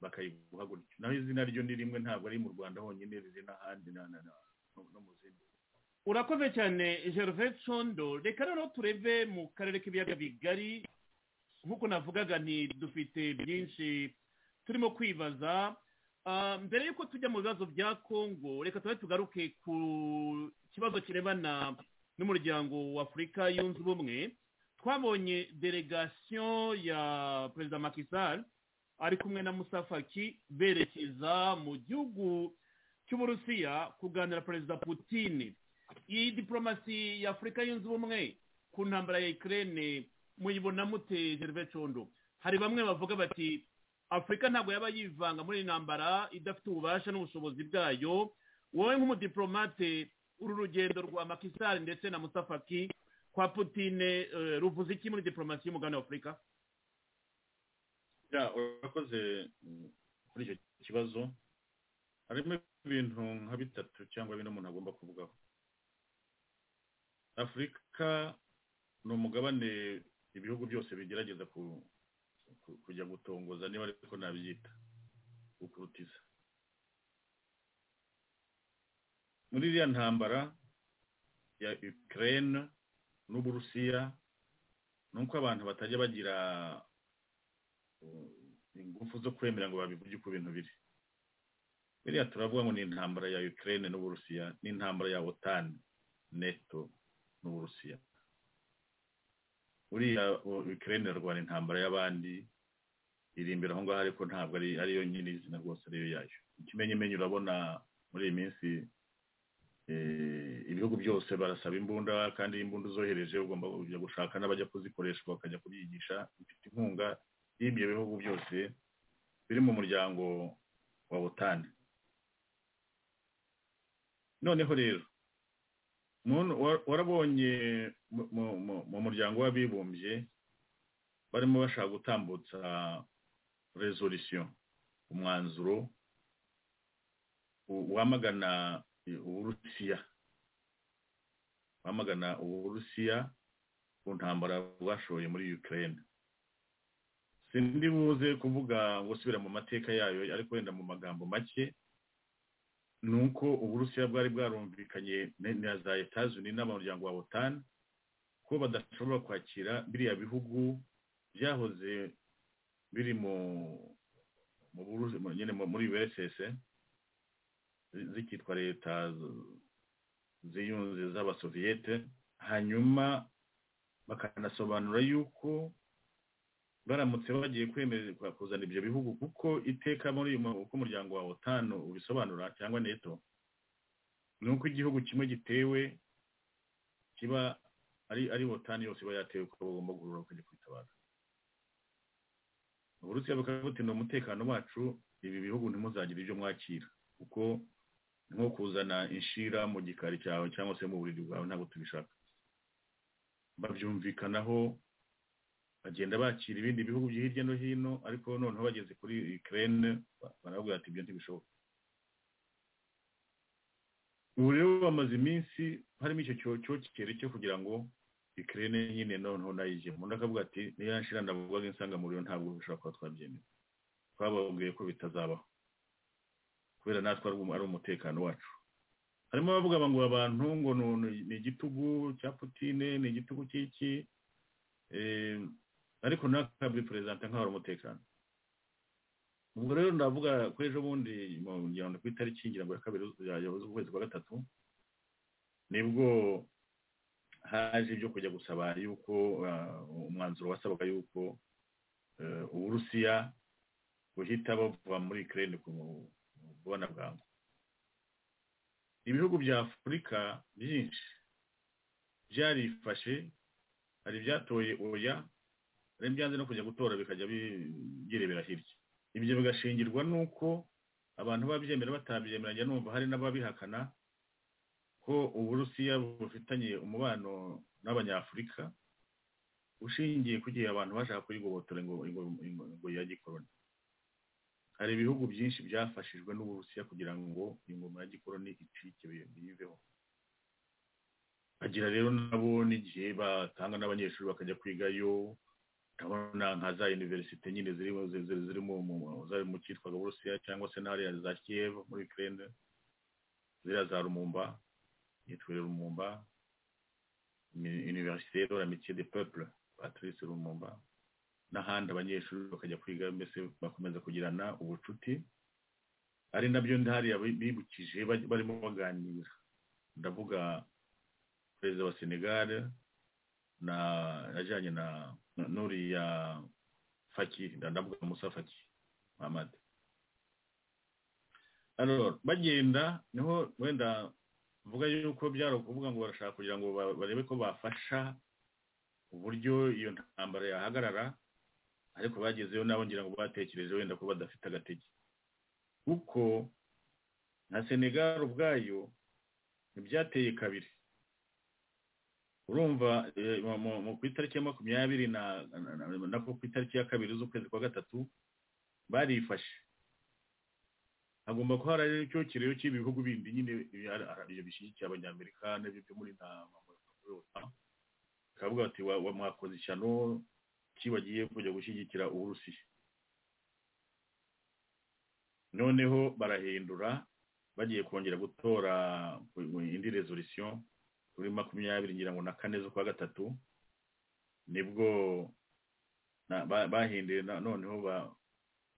bakayiguha gutyo naho izina ryo ni rimwe ntabwo ari mu rwanda honyine rizi n'ahandi na- na- na- no- no mu zindi urakoze cyane gervais condo reka rero turebe mu karere k'ibiyaga bigari nk'uko navugaga nti dufite byinshi turimo kwibaza Ah, mbere y'uko tujya mu bibazo bya kongo reka tube tugaruke ku kibazo kirebana n'umuryango wa afurika yunze ubumwe twabonye delegasiyo ya perezida makisari ari kumwe na musafaki berekeza mu gihugu cy'uburusiya kuganira perezida putin iyi diporomasi ya afurika yunze ubumwe ku ntambara ya ikirere muyibona mute gerve condo hari bamwe bavuga bati afurika ntabwo yaba yivanga muri iyi ntambara idafite ububasha n'ubushobozi bwayo wowe nk'umudipolomate uru rugendo rwa makisari ndetse na musafaki kwa putine eh, ruvuze iki muri diporomasi y'umugabane wa afurika ya urakoze mm, kuri icyo kibazo harimo ibintu nka bitatu cyangwa bine umuntu agomba kuvugaho afurika ni umugabane ibihugu byose bigerageza ku- ku- kujya gutongoza niba ariko nabyita gukurutiza muri iriya ntambara ya ukraine n'uburusiya ni uko abantu batajya bagira uh, ingufu zo kwemera ngo babivuge uko ibintu biri biriya turavuga ngo ni intambara ya ukraine n'uburusiya n'intambara ya otan neto n'uburusiya buriya u- ukraine irarwana intambara y'abandi iri imbere aho ngaho ariko ntabwo ari ariyo nyirizina rwose ariyo yayo ikimenyimenyi urabona muri iyi minsi eh, ibihugu byose barasaba imbunda kandi imbunda uzohereje ugomba kujya gushaka n'abajya kuzikoresha bakajya kubyigisha bifite inkunga y'ibyo bihugu byose biri mu muryango wa butani noneho rero muntu wa- warabonye mu- mu- mu- mu muryango w'abibumbye barimo bashaka gutambutsa resolution umwanzuro u- wamagana uburusiya wamagana uburusiya ku ntambara bwashoye muri ukraine sindi buze kuvuga ngo subira mu mateka yayo ariko wenda mu magambo make ni uko uburusiya bwari bwarumvikanye na- na za etazuni n'abamuryango wa otan ko badashobora kwakira biriya bihugu byahoze biri mu mu Burusi- mu- nyine mu- muri ursss zi- zikitwa leta z- ziyunze z'abasoviyete hanyuma bakanasobanura yuko baramutse bagiye kwemererwa kuzana ibyo bihugu kuko iteka muri uyu mu- uko umuryango wa otanu ubisobanura cyangwa neto ni uko igihugu kimwe gitewe kiba ari ari otanu yose iba yatewe kuko bagomba guhurura bakajya kwitabara uburusiya bukaba butinda umutekano wacu ibi bihugu ntimuzagire ibyo mwakira kuko ni nko kuzana inshira mu gikari cyawe cyangwa se mu buriri bwawe ntabwo tubishaka babyumvikanaho bagenda bakira ibindi bihugu byo hirya no hino ariko noneho bageze kuri Ukraine ba- baravuga ati ibyo ntibishoboka ubu rero bamaze iminsi harimo icyo cyokere cyo kugira ngo Ukraine nyine noneho nayo ijye umuntu akavuga ati niyo yanshira ndavuga insangamuriro ntabwo bishobora kuba twabyemera twababwiye ko bitazabaho kubera natwe ari um- ari umutekano wacu harimo abavuga ngo abantu ngo ni- ni igitugu cya Putine ni igitugu cy'iki Eh, ariko nakabwi perezida nk'aho ari umutekano ubwo rero ndavuga ko ejo bundi mu ngira ngo ku itariki ngira ngo ya kabiri ya- ya z'ukwezi kwa gatatu nibwo haje ibyo kujya gusaba yuko ah, umwanzuro wasabaga yuko eh, uburusiya buhita buva muri ukraine ku bubona bwangu ibihugu bya afurika byinshi byarifashe hari ibyatoye oya hari ibyanze no kujya gutora bikajya bi- birebera hirya ibyo bigashingirwa n'uko abantu babyemera batabyemeranya numva hari n'ababihakana ko uburusiya bufitanye umubano n'abanyafurika ushingiye ku gihe abantu bashaka kuyigobotora ngo ngo- ngo- ngo ya gikoroni hari ibihugu byinshi byafashijwe n'uburusiya kugira ngo ingoma ya gikoroni icike bi- biyiveho bagira rero nabo n'igihe batanga n'abanyeshuri bakajya kwigayo ndabona nka za universite nyine ziri mu- zi- zi- ziri mu- mu- zari mu cyitwaga burusiya cyangwa se n'ahariya za kiev muri ukraine ziriya za rumumba yitwere rumumba Uni- universite de la métier de peuple patrice rumumba n'ahandi abanyeshuri bakajya kwiga mbese bakomeza kugirana ubucuti ari nabyo hariya bi- bibukije baj- barimo baganira ndavuga perezida wa senegal na yajyanye na na- n'uriya faki ndavuga musa faki mahamad Alors, bagenda niho wenda mvuga yuko byari ukuvuga ngo barashaka kugira ngo ba- barebe ko bafasha uburyo iyo ntambara yahagarara ariko bagezeyo nabo ngira ngo batekereje wenda ko badafite agatege kuko na senegal ubwayo ntibyateye kabiri urumva eh, mu- mu- mu- ku itariki ya makumyabiri na- na- na- nako ku itariki ya kabiri z'ukwezi kwa gatatu barifashe hagomba kuba hari icyo kireyo cy'ibihugu bindi nyine ibyo bishyigikiye abanyamerika n'ibyo byo muri nama bakavuga bati wa- wa mwakoze ishyano ki bagiye kujya gushyigikira uburusiya noneho barahindura bagiye kongera gutora indi resolution kuri makumyabiri ngira ngo na kane z'ukwa gatatu nibwo na- ba- bahinduye na- noneho ba-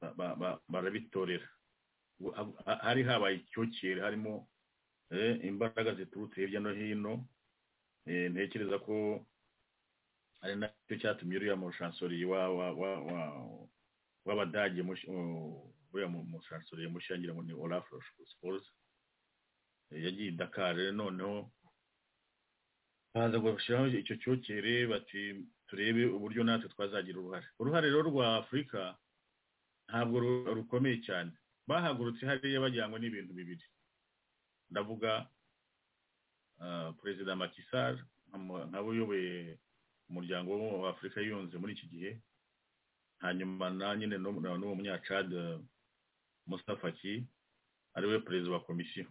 ba- ba- ba- barabitorera ubu- ha- ha- hari habaye icyokere harimo eh, imbaraga ziturutse hirya no hino Eh, ntekereza ko ari nacyo cyatumye uriya mushansoriye wa- wa- wa- wa- w'abadage mush- u- uriya mu- mushansoriye mushya ngira ngo ni olaf sports yagiye i dakar rero noneho baza gushyiraho icyo cyokere bati turebe uburyo natwe twazagira uruhare uruhare rero rwa afurika ntabwo ru- rukomeye cyane bahagurutse hariya bajyanywe n'ibintu bibiri ndavuga ah, perezida Macky Sall nka- nkawe uyoboye umuryango wa Afurika yunze muri iki gihe hanyuma na nyine n'u- na- n'uwo munyacad Mustafa Ki ariwe perezida wa komisiyo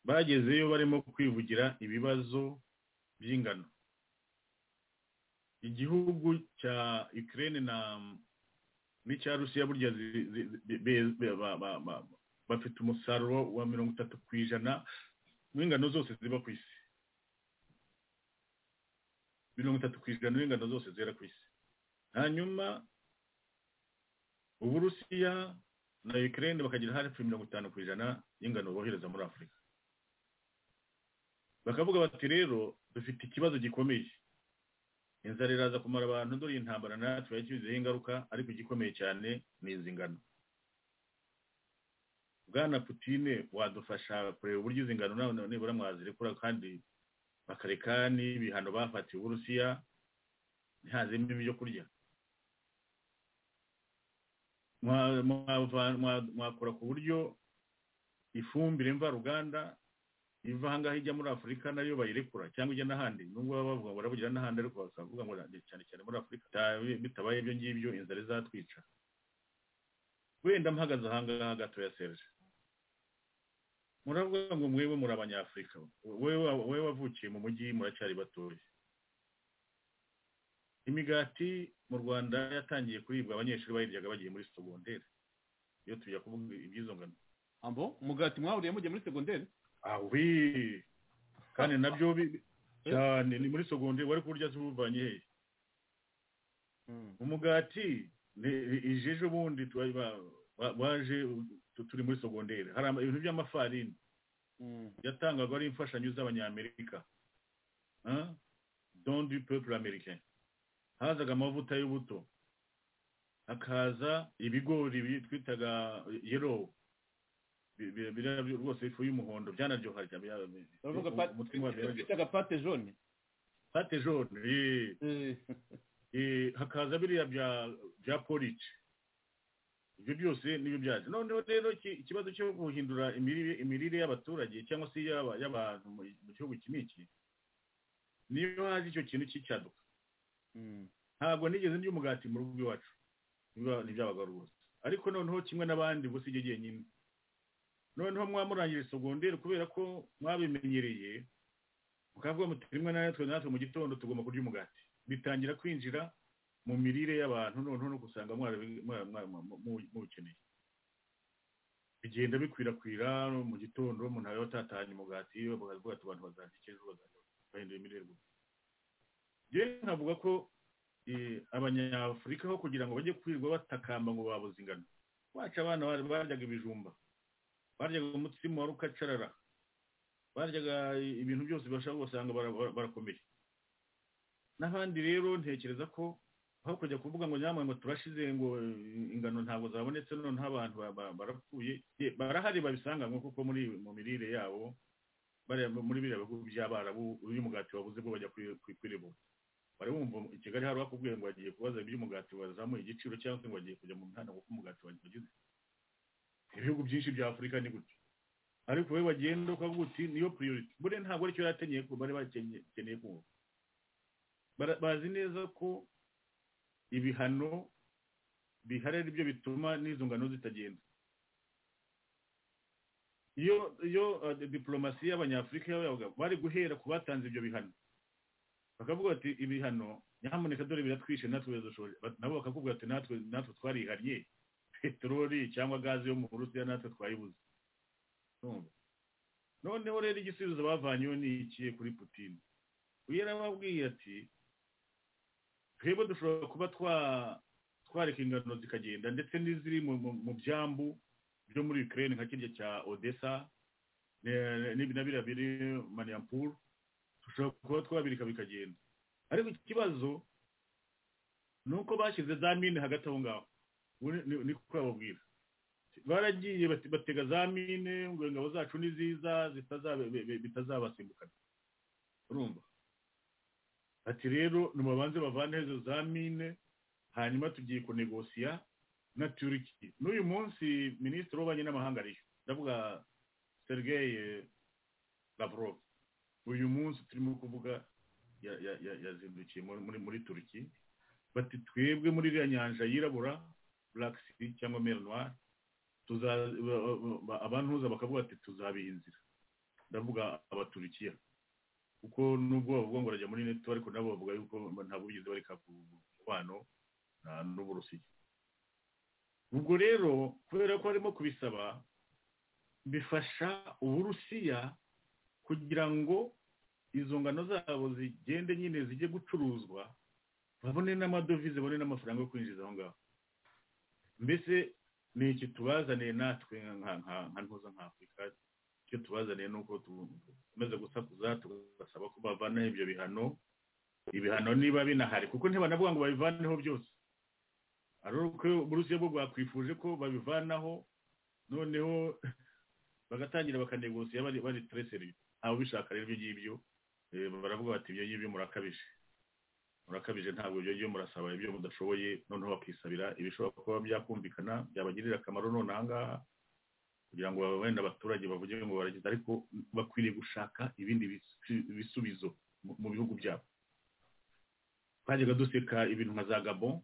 bagezeyo barimo kwivugira ibibazo by'ingano igihugu cya Ukraine na n'icya Rusiya burya zi- zi- zi- be- be- ba- ba- ba- bafite umusaruro wa mirongo itatu ku ijana w'ingano zose ziba ku isi mirongo itatu ku ijana w'ingano zose zera ku isi hanyuma uburusiya na ukraine bakagira hafi mirongo itanu ku ijana y'ingano bohereza muri afurika bakavuga bati rero dufite ikibazo gikomeye inzara iraza kumara abantu dore iyi ntambara natwe yakibizeho ingaruka ariko igikomeye cyane ni izi ngano bwana putine wadufasha kureba uburyo izi ngano nawe nibura mwazirekura kandi bakareka n'ibihano bafatiwe uburusiya ntihazemo ibyo kurya Mwa- mwava- mwa- mwakora ku buryo ifumbire mvaruganda iva ahangaha ijya muri afurika nayo bayirekura cyangwa ijya n'ahandi nubwo baba bavuga ngo baravugira n'ahandi ariko bakavuga ngo cyane cyane muri afurika bita- bitabaye ibyo ngibyo inzara izatwica wenda mpagaze ahangaha gatoya serge muravuga ngo mwebwe muri abanyafurika wewe wewe wavukiye mu mujyi muracyari batoya imigati mu rwanda yatangiye kuribwa abanyeshuri bayiryaga bagiye muri sogonderi iyo tujya kuvuga iby'izo ngano ambo umugati mwahuriye mugiye muri segonderi awi kandi nabyo bi- cyane ni muri sogonderi wari kurya se ubuvanye hehe umugati ni- ni- ije ejo bundi tuba- ba- ba- baje tu- turi muri sogonderi hari ama- ibintu by'amafarini yatangwaga ari imfashanyo z'abanyamerika Hein? don du peuple américain hazaga amavuta y'ubuto hakaza ibigori bi- twitaga yellow Bi- bi- biriya byo rwose ifu y'umuhondo byanaryoha cyane bya- bi- Baravuga bi- pate- umutima wa byo- bitaga pate jaune pate jaune eh. Eh, hakaza biriya bya bya porridge ibyo byose nibyo byaje noneho rero iki- ikibazo cyo guhindura imirire imirire y'abaturage cyangwa se y'aba- y'abantu mu mu gihugu iki n'iki niyo haje icyo kintu cy'icyaduka ntabwo nigeze ndya umugati mu rugo iwacu Nibyo- ntibyabaga rwose ariko noneho kimwe n'abandi ubwo si jye nyine noneho mwamurangije sogonderi kubera ko mwabimenyereye mukavuga muti rimwe na natwe natwe mu gitondo tugomba kurya umugati bitangira kwinjira mu mirire y'abantu noneho no gusanga mwarabi- mwa- mwa- mwa- mu- muwukeneye bigenda bikwirakwira mu gitondo umuntu aba yatatanye umugati bakavuga ati abantu bazarya iki ejo bazarya bahindura imirire gusa rero nkavuga ko eh, abanyafurika ho kugira ngo bajye kwirirwa batakamba ngo babuze ingano wacu abana bari- baryaga ibijumba baryaga umutsima wa rukacarara baryaga ibintu byose bashaka gusanga bara- bara- barakomeye n'abandi rero ntekereza ko aho kujya kuvuga ngo nyamwe ngo turashize ngo ingano ntabwo zabonetse none nk'abantu ba- ba- barapfuye ye, barahari babisanga ngo kuko muri mu mirire yabo bariya muri biriya bihugu by'abarabu uyu mugati wabuze bwo bajya kuri- kuri- kwiribura bari bumva i kigali hari uwakubwiye ngo agiye kubaza iby'umugati wazamuye igiciro cyangwa se ngo agiye kujya mu mihanda kuko umugati wagize ibihugu byinshi bya afurika ni gutyo ariko wowe wagenda ukavuga uti niyo priority buriya ntabwo aricyo yari akeneye ko bari bakeneye kumva Bara- bazi neza ko ibihano bihari ari byo bituma n'izo ngano zitagenda iyo iyo uh, diplomasi y'abanyafurika yabaga bari guhera ku batanze ibyo bihano bakavuga bati ibihano nyamuneka dore biratwishe natwe biradushoboye Bat- nabo bakavuga bati natwe natwe twarihariye peteroli cyangwa gaze yo mu burusiya natwe twayibuze Urumva? noneho rero igisubizo bavanyeho ni iki kuri putini uyu yarababwiye ati twebwe dushobora kuba twa- twareka ingano zikagenda ndetse n'iziri mu- mu mu byambu byo muri ukraine nka kirya cya odessa ne- n'ibi na biriya biri maniyampuru dushobora kuba twabireka bikagenda ariko ikibazo ni uko bashyize za mine hagati aho ngaho Ubu ni- ni- niko bababwira baragiye bate- batega za mine ngo ingabo zacu ni ziza zitazabe- be- be- bitazabasimbukana urumva ati rero nimubanze bavane izo za mine hanyuma tugiye kunegosiya na turiki n'uyu munsi minisitiri w'ububanyi n'amahanga ariyo ndavuga sergei lavrov uyu munsi turimo kuvuga ya- ya- ya- yazindukiye muri- muri muri turiki bati twebwe muri iriya nyanja yirabura black sea cyangwa mer noir tuza- ba- ba- abantuza bakavuga ati tuzabiha inzira ndavuga abaturikiya kuko nubwo bavuga ngo barajya muri neto ariko nabo bavuga yuko ntabwo bigeze bareka ku mubano na- n'uburusiya ubwo rero kubera ko harimo kubisaba bifasha uburusiya kugira ngo izo ngano zabo zigende nyine zijye gucuruzwa babone n'amadovize babone n'amafaranga yo kwinjiza aho ngaho mbese ni iki tubazaniye natwe nka- nka nka ntuza nka afurika icyo tubazaniye ni uko tumaze gusakuza tugasaba ko bavanaho ibyo bihano ibihano niba binahari kuko ntibanavuga ngo babivanaho byose ariko uburusiya bwo bwakwifuje ko babivanaho noneho bagatangira bakanegosiya bari bari tereseri aho bishaka rero ibyo ngibyo eh, baravuga bati ibyo ngibyo murakabije murakabije ntabwo ibyo ngibyo murasaba ibyo mudashoboye noneho bakisabira ibishobora kuba byakumvikana byabagirira akamaro none aha ngaha kugira ngo wenda abaturage bavuge ngo baragize ariko bakwiriye gushaka ibindi bisu- bisubizo mu- mu bihugu byabo twajyaga duseka ibintu nka za gabo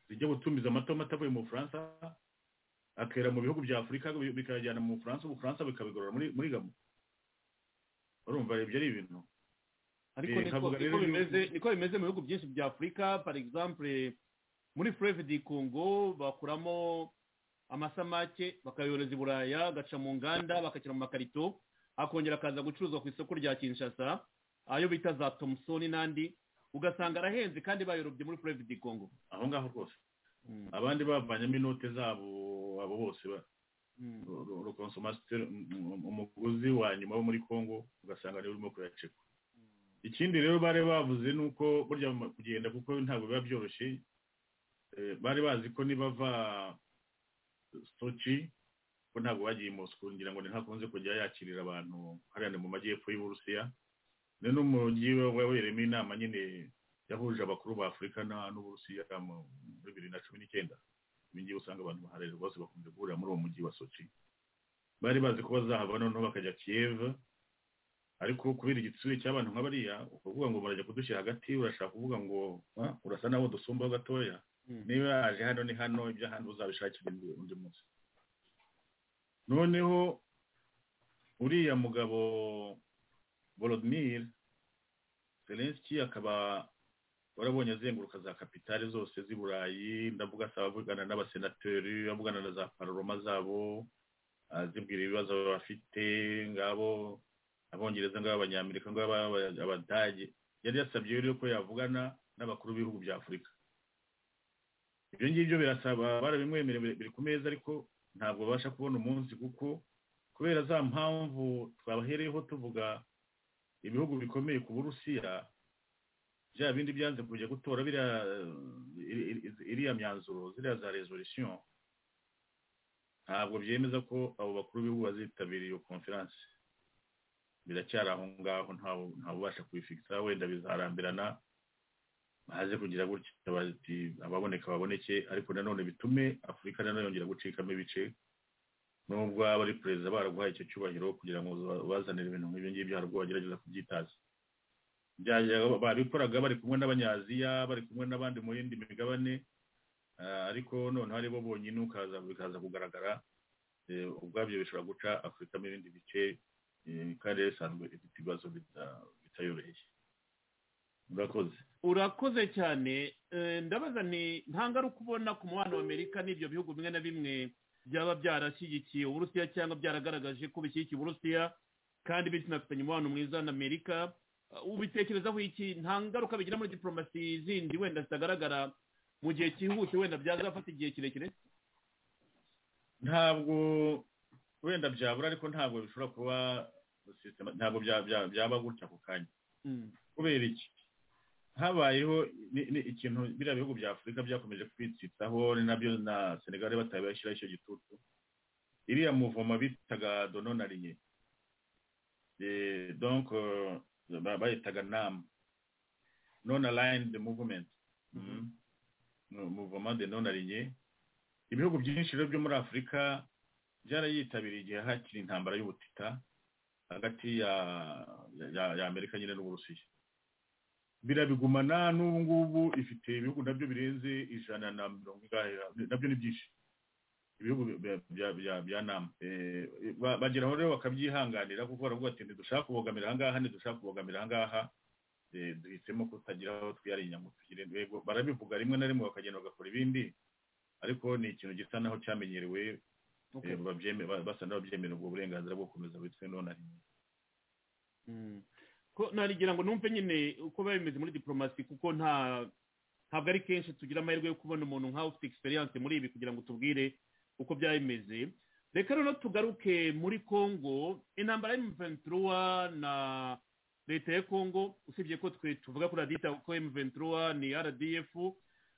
zijya gutumiza amata amata avuye mu bufaransa akera mu bihugu bya afurika bi- bikayajyana mu bufaransa ubufaransa bikabigorora muri muri gabo urumva ibyo ari ibintu ariko Eh, niko nkavuga niko rero bimeze niko bimeze mu bihugu byinshi bya afurika par exemple muri fleuve du congo bakuramo amasamake bakayohereza i buraya agaca mu nganda bagashyira mu makarito akongera akaza gucuruzwa ku isoko rya kinshasa ayo bita za thompson n'andi ugasanga arahenze kandi bayarobye muri fleuve du congo aho ngaho rwose abandi bavanyemo inote zabo abo bose ba- rukonsomasiteri umuguzi wa nyuma wo muri congo ugasanga niwe urimo kuyacekwa ikindi rero bari bavuze ni uko burya mu- kugenda kuko ntabwo biba byoroshye eh, bari bazi ko nibava soci ko ntabwo bagiye i mosiko ngira ngo ntihakunze kujya yakirira abantu hariya ni mu majyepfo y'uburusiya ni n'umujyi wabereyemo inama nyine yahuje abakuru ba afurika na- n'uburusiya mu- muri bibiri na cumi n'icyenda ibi ngibi usanga abantu baharera bose bakunze guhurira muri uwo mujyi wa soci bari bazi ko bazahava noneho bakajya kiyev ariko kubera igitsure cy'abantu nka bariya ukavuga ngo murajya kudushyira hagati urashaka kuvuga ngo "Ah, urasa naho dusumbaho gatoya niba yaje hano ni hano ibyo hano uzabishakira undi undi munsi noneho uriya mugabo volodimir zelenski akaba warabonye azenguruka za kapitali zose z'i burayi ndavuga asaba avugana n'abasenateri avugana na za paroroma zabo azibwira ibibazo bafite ngabo abongereza ngabo abanyamerika ngabo aba- abadage yari yasabye rero ko yavugana n'abakuru b'ibihugu bya afurika ibyo ngibyo birasaba barabimwemereye biri- biri ku meza ariko ntabwo babasha kubona umunsi kuko kubera za mpamvu twabahereyeho tuvuga ibihugu bikomeye ku burusiya bya bindi byanze kujya gutora biriya eh, iri- iri- iri- iriya myanzuro ziriya za resolution ntabwo byemeza ko abo bakuru b'ibihugu bazitabiriye iyo konferansi biracyari aho ngaho ntawe- ntawubasha kubifikisa wenda bizarambirana haze kugira gutya bati ababoneka baboneke ariko nanone bitume afurika nanone yongera gucikamo ibice nubwo aba ari perezida baraguhaye icyo cyubahiro kugira ngo bazanire ibintu nk'ibyo ngibyo hari ubwo bagerageza kubyitaza byajyaga- babikoraga bari kumwe n'abanyaziya bari kumwe n'abandi mu yindi migabane eh, ariko noneho ari bo bonyine ukaza bikaza kugaragara eh, ubwabyo bishobora guca afurika mu bindi bice eh, kandi rero isanzwe ifite ibibazo bita- bitayoroheye murakoze urakoze cyane Eh, ndabaza ni nta ngaruka ubona ku mubano wa amerika n'ibyo bihugu bimwe na bimwe byaba byarashyigikiye uburusiya cyangwa byaragaragaje ko bishyigikiye uburusiya kandi binafitanye umubano mwiza na amerika Eh, ubitekerezaho iki nta ngaruka bigira muri diporomasi zindi wenda zitagaragara mu gihe cyihuse wenda byazafata igihe kirekire ntabwo wenda byabura ariko ntabwo bishobora kuba systema- ntabwo bya- bya- byaba gutya ako kanya Mm. kubera iki habayeho ni- ni ikintu biriya bihugu bya afurika byakomeje kwitsitsaho ni nabyo na senegali batabashyiraho icyo gitutu iriya muvoma bitaga dononariye donc eh, ba- bayitaga nama non aligned movement Mhm. Mu- muvoma de non aligned ibihugu byinshi rero byo muri afurika byarayitabiriye igihe hakiri intambara y'ubutita hagati ya, ya, ya amerika nyine n'uburusiya birabigumana n'ubu ngubu ifite ibihugu nabyo birenze ijana na mirongo ingahe nabyo ni byinshi ibihugu bya- bya bya- bya nama Eh, ba- bageraho rero bakabyihanganira kuko baravuga ati ntidushaka kubogamira ahangaha ntidushaka kubogamira ahangaha Eh, duhisemo kutagira aho twiyara inyama tugire yego barabivuga rimwe na rimwe bakagenda bagakora ibindi ariko ni ikintu gisa naho cyamenyerewe Okay. eh, babyeme- ba- basa n'ababyemera ubwo burenganzira bwo gukomeza witwe none ari Mm. ko narigira ngo numve nyine uko biba bimeze muri diporomasi kuko nta ntabwo ari kenshi tugira amahirwe yo kubona umuntu nkawe ufite egisperiyanse muri ibi kugira ngo tubwire uko byaba bimeze reka noneho tugaruke muri kongo intambara y'umuventuruwa na leta ya kongo usibye ko twe tuvuga kuri radita kuko emuventuruwa ni rdf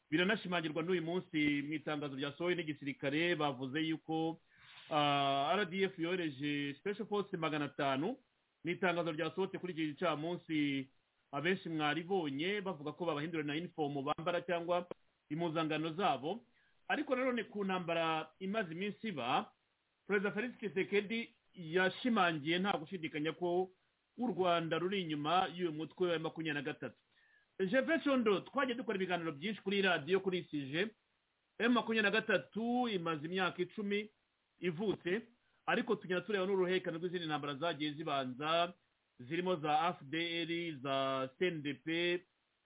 biranashimangirwa n'uyu munsi mu itangazo ryasohowe n'igisirikare bavuze yuko ah, rdf yohereje special force magana atanu ni itangazo ryasohotse kuri iki gicamunsi abenshi mwaribonye bavuga ko babahindura na inifomu bambara cyangwa impuzangano zabo ariko nanone ku ntambara imaze iminsi iba perezida felix kisekedi yashimangiye nta gushidikanya ko u rwanda ruri inyuma y'uyu mutwe wa makumyabiri na gatatu jefe shondo twajya dukora ibiganiro byinshi kuri radiyo kuri sije emu makumyabiri na gatatu imaze imyaka icumi ivutse ariko tugenda tureba n'uruhererekane rw'izindi ntambara zagiye zibanza zirimo za fdr za cndp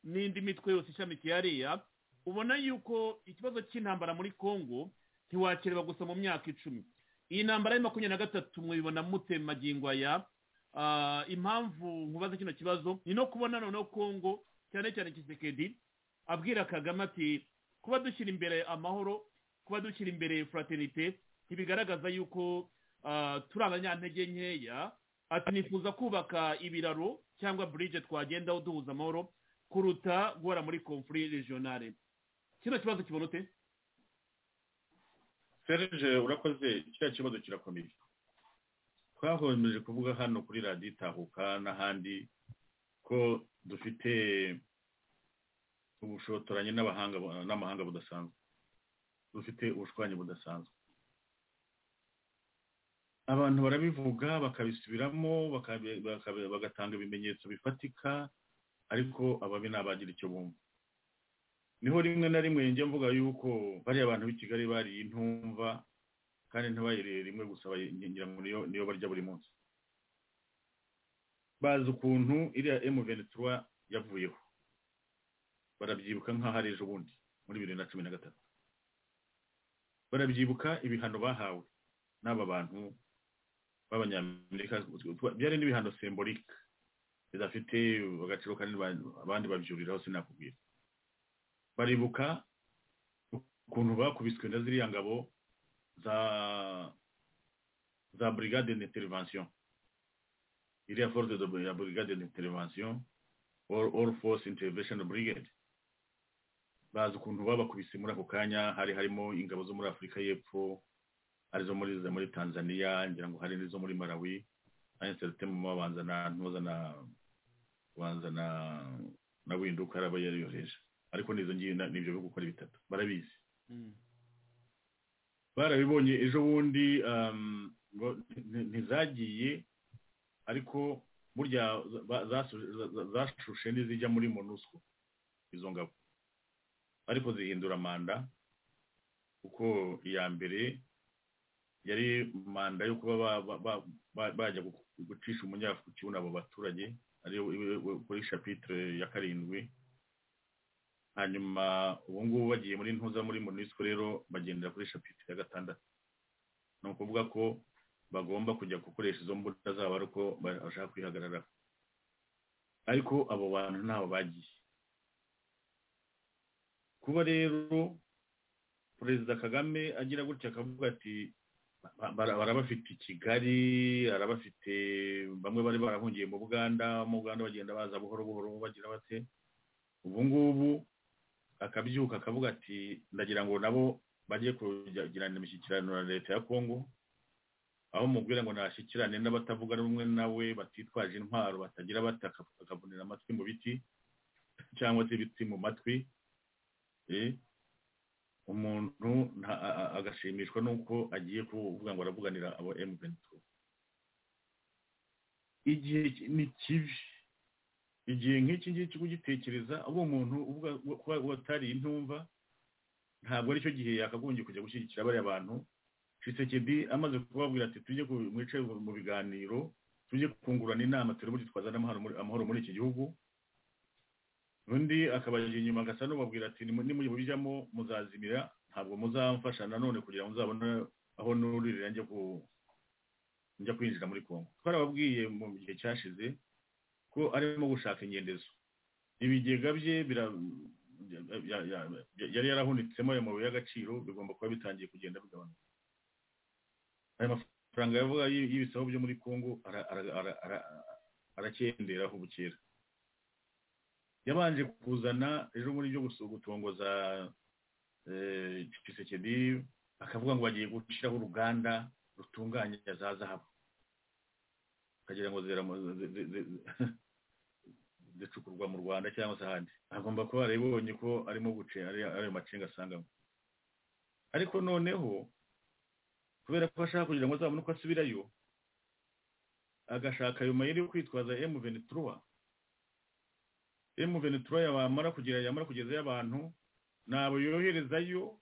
n'indi mitwe yose ishamikiye hariya ubona yuko ikibazo cy'intambara muri congo ntiwakireba gusa mu myaka icumi iyi ntambara ya makumyabiri na gatatu mwibona mute mu magingo aya Ah, impamvu nkubaza kino kibazo ni no kubona noneho congo cyane cyane kisekedi abwira kagame ati kuba dushyira imbere amahoro kuba dushyira imbere fraternite ntibigaragaza yuko ah, turi abanyantege nkeya ati nifuza kubaka ibiraro cyangwa burije twagendaho duhuza amahoro kuruta guhora muri confuri regionale kino kibazo kibona ute serge urakoze kiriya kibazo kirakomeye twahomeje kuvuga hano kuri radiyo itahuka n'ahandi ko dufite ubushotoranyi n'abahanga n'amahanga budasanzwe dufite ubushwanyi budasanzwe abantu barabivuga bakabisubiramo bakabi- bakabi- bagatanga ibimenyetso bifatika ariko ababi ntabagira icyo bumva niho rimwe na rimwe njya mvuga yuko bariya abantu b'i kigali bariye intumva kandi ntibayiriye rimwe gusa bayigira ngo niyo niyo barya buri munsi bazi ukuntu iriya emuventura yavuyeho barabyibuka nk'aho ari ejo bundi muri bibiri na cumi na gatatu barabyibuka ibihano bahawe n'aba bantu b'abanyamerika byari n'ibihano semborike bidafite agaciro kanini ba- abandi babyuriraho sinakubwira baribuka ukuntu bakubiswe na ziriya ngabo za za brigade d'intervention iriya force de ya brigade d'intervention or all force intervention brigade bazi ukuntu babakubise muri ako kanya hari harimo ingabo zo muri afurika y'epfo arizo muri muri tanzania ngira ngo hari n'izo muri malawi anseritemu babanza na ntuza na babanza na na winduka araba yariyoheje ariko n'izo ngiye na- n'ibyo bihugu uko ari bitatu barabizi barabibonye ejo bundi um, ngo nti- nti- ntizagiye ariko burya za- ba- zasu- za- za- zashushe n'izijya muri monusco izo ngabo ariko zihindura manda kuko iya mbere yari manda yo kuba ba- ba- ba- ba- bajya gu- gucisha umunyafu kibuno abo baturage ariyo iwe- iwe- kuri shapitire ya karindwi hanyuma ubu ngubu bagiye muri ntuza muri monisco rero bagendera kuri shapitire ya gatandatu ni ukuvuga ko bagomba kujya gukoresha izo mbuga zabo ari uko bashaka kwihagararaho ariko abo bantu ntaho bagiye kuba rero perezida kagame agira gutya akavuga ati ba- bara- barabafite i kigali arabafite bamwe bari barahungiye mu buganda mu buganda bagenda baza buhoro buhoro bagira bate ubu ngubu akabyuka akavuga ati ndagira ngo nabo bajye kugirana imishyikirano na leta ya kongo aho mubwira ngo nashyikirane n'abatavuga rumwe nawe batitwaje intwaro batagira bata akavunira amatwi mu biti cyangwa se ibiti mu matwi Eh, umuntu nta- a- a- agashimishwa n'uko agiye kuvuga ngo aravuganira abo M23 igihe ki- ni kibi igihe nk'iki ngiki kugitekereza uba umuntu uvuga kuba watari intumva ntabwo aricyo gihe yakagombye kujya gushyigikira bariya bantu Tshisekedi amaze kubabwira ati tujye ku- mwice mu biganiro tujye kungurana inama turebe gitwaza n'amahoro muri- amahoro muri iki gihugu undi akabajya inyuma agasa n'ubabwira ati "Nimu- nimubijyamo muzazimira ntabwo muzamfasha nanone kugira ngo muzabone aho nuririra njya ku njya kwinjira muri kongo twarababwiye mu gihe cyashize ko arimo gushaka ingendezo ibigega bye bira- ya- ya- ya- yari yarahunitsemo ayo mabuye y'agaciro bigomba kuba bitangiye kugenda bigabanuka ayo mafaranga yavuga y- y'ibisabo byo muri kongo ara- ara- ara- ara- arakenderaho bukera yabanje kuzana ejo muri byo gusu- gutongoza eh, Tshisekedi akavuga ngo bagiye gushyiraho uruganda rutunganya za zahabu akagira ngo zera mu- ze- ze- ze- ze- zicukurwa mu rwanda cyangwa se ahandi agomba kuba yarabibonye ko arimo guce ari ayo macenga asangamo ariko noneho kubera ko ashaka kugira ngo azabone uko asubirayo agashaka ayo mayeri yo kwitwaza emu venituruwa M23 yamara kugira yamara kugezayo abantu nabo yoherezayo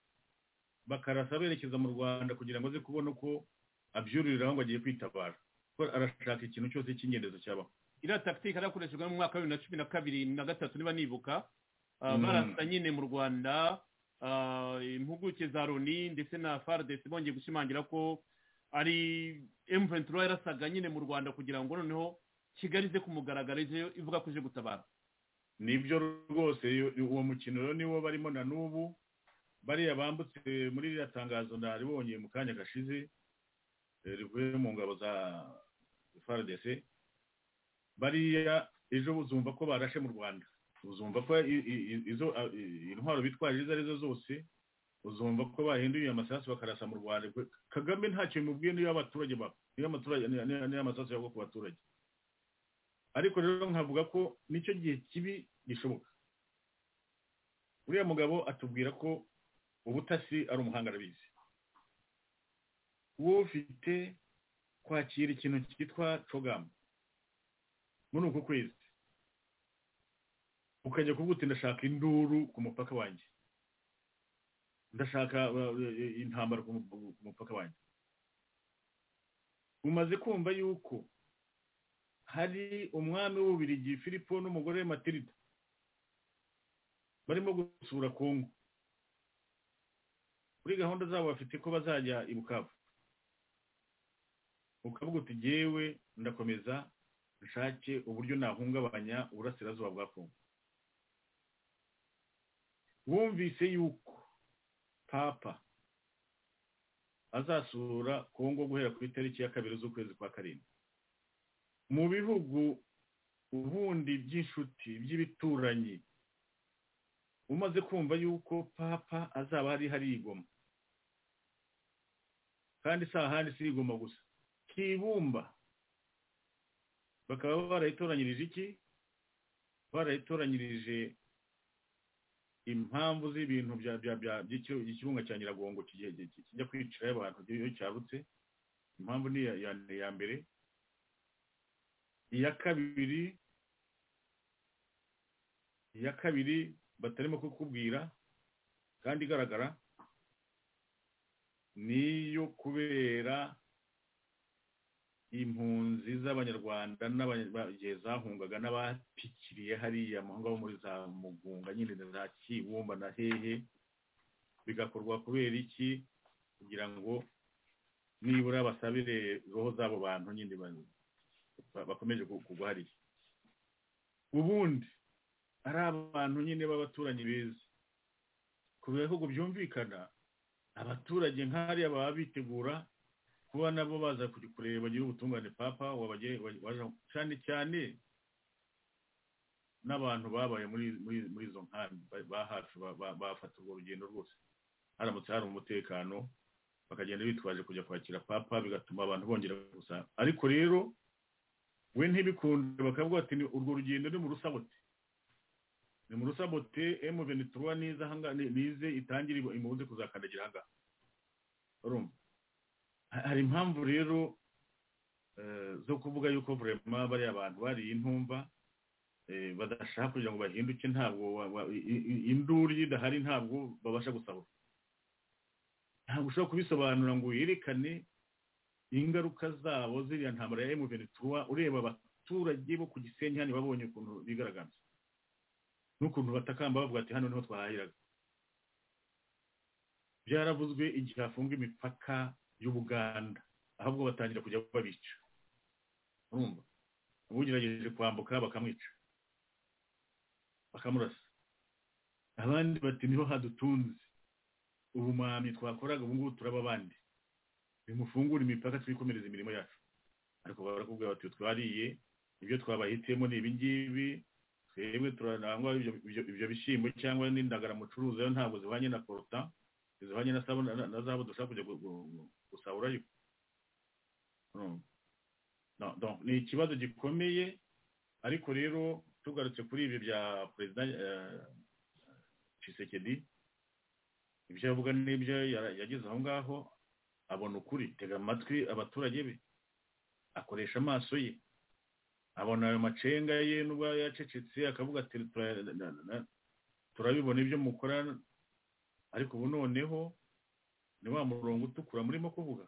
bakarasa berekeza mu Rwanda kugira ngo aze kubona uko abyururiraho ngo agiye kwitabara kuko arashaka ikintu cyose cy'ingendezo cyabaho iriya takitike yarakoreshejwe mu mwaka wa bibiri na cumi na kabiri na gatatu niba nibuka Ah, Mm. barasa nyine mu rwanda ah, impuguke za loni ndetse na faridesi bongeye gushimangira ko ari emuventuro yarasaga nyine mu rwanda kugira ngo noneho kigali ize kumugaragara ije ivuga ko ije gutabara nibyo rwose yo- uwo mukino rero niwo barimo na n'ubu bariya bambutse muri ririya tangazo naribonye mu kanya gashize eh, rivuye mu ngabo za FARDC bariya ejo uzumva ko barashe mu rwanda uzumva ko i- i- i- izo a- i- intwaro bitwaje izo ari zo zose uzumva ko bahinduye amasasu bakarasa mu rwanda Kwe- kagame ntacyo bimubwiye niyo abaturage ba niyo abaturage niyo amasasu yagwa ku baturage ariko rero nkavuga ko nicyo gihe kibi gishoboka uriya mugabo atubwira ko ubutasi ari umuhanga arabizi wowe ufite kwakira ikintu cyitwa cogamu muri uku kwezi ukajya kuvuga uti ndashaka induru ku mupaka wanjye ndashaka uh, intambara ku mu- ku mupaka wanjye umaze kumva yuko hari umwami w'ububirigi filipo n'umugore we matirida barimo gusura kongo kuri gahunda zabo bafite ko bazajya i bukavu ukavuga uti jyewe ndakomeza nshake uburyo nahungabanya uburasirazuba bwa kongo wumvise yuko papa azasura kongo guhera ku itariki ya kabiri z'ukwezi kwa karindwi mu bihugu ubundi by'inshuti by'ibituranyi umaze kumva yuko papa azaba hari hari igoma kandi si ahandi si igoma gusa kibumba bakaba barayitoranyirije iki barayitoranyirije impamvu z'ibintu bya bya bya by'iki- by'ikirunga cya nyiragongo kigiye- kigiye- kijya kwicirayo abantu iyo cyarutse impamvu ni iya- iya- iya mbere iya kabiri iya kabiri batarimo kukubwira kandi igaragara niyo kubera impunzi z'abanyarwanda n'abanya- ba- igihe zahungaga n'abapikiriye hariya amahanga bo muri za mugunga nyine na za kibumba na hehe bigakorwa kubera iki kugira ngo nibura basabire roho z'abo bantu nyine ba- ba- bakomeje ku- kugwa hariya ubundi ari abantu nyine b'abaturanyi beza ku bihugu byumvikana abaturage nk'ariya baba bitegura kuba nabo baza kujya kureba bagira ubutungane papa wabage- wa- waje- cyane cyane n'abantu babaye muri muri muri izo nkambi ba- ba hafi ba- ba- bafata urwo rugendo rwose haramutse hari umutekano bakagenda bitwaje kujya kwakira papa bigatuma abantu bongera gusa ariko rero we ntibikunde bakavuga ati "Ni- urwo rugendo ni mu rusabote ni mu rusabote emu venituruwa niza ahangaha- ni- nize itangire imuze kuzakandagira ahangaha urumva Ha- hari impamvu rero eh, zo kuvuga yuko vurema bariya bantu bariye intumva eh, badashaka kugira ngo bahinduke ntabwo wa- wa- i- i- induru iyo idahari ntabwo babasha gusahura ntabwo ushobora kubisobanura ngo werekane ingaruka zabo ziriya ntambara ya emu venituruwa ureba abaturage bo ku gisenyi hano babonye ukuntu bigaragaza n'ukuntu batakamba bavuga ati hano niho twahahiraga byaravuzwe igihe hafunga imipaka y'ubuganda ahubwo batangira kujya babica urumva ubugerageje kwambuka bakamwica bakamurasa abandi bati niho hadutunze ubumami twakoraga ubu ngubu turaba abandi bimufungura imipaka twikomereza imirimo yacu ariko barakubwira bati twariye ibyo twabahitiyemo ni ibingibi twebwe turanangwa ibyo- ibyo ibyo bishyimbo cyangwa n'indagara mucuruza yo ntabwo zihwanye na poruta zihwanye na sabu na- na zahabu dushaka kujya gu- gu- gu- gusahura ariko Urumva? No, donc, ni ikibazo gikomeye ariko rero tugarutse kuri ibyo bya perezida eh, Tshisekedi ibyo avuga n'ibyo yara- yageze aho ngaho abona ukuri tega amatwi abaturage be akoresha amaso ye abona ayo macenga ye n'ubwo yacecetse akavuga ati "Tura- na- na- na- turabibona ibyo mukora ariko ubu noneho ni wa murongo utukura murimo kuvuga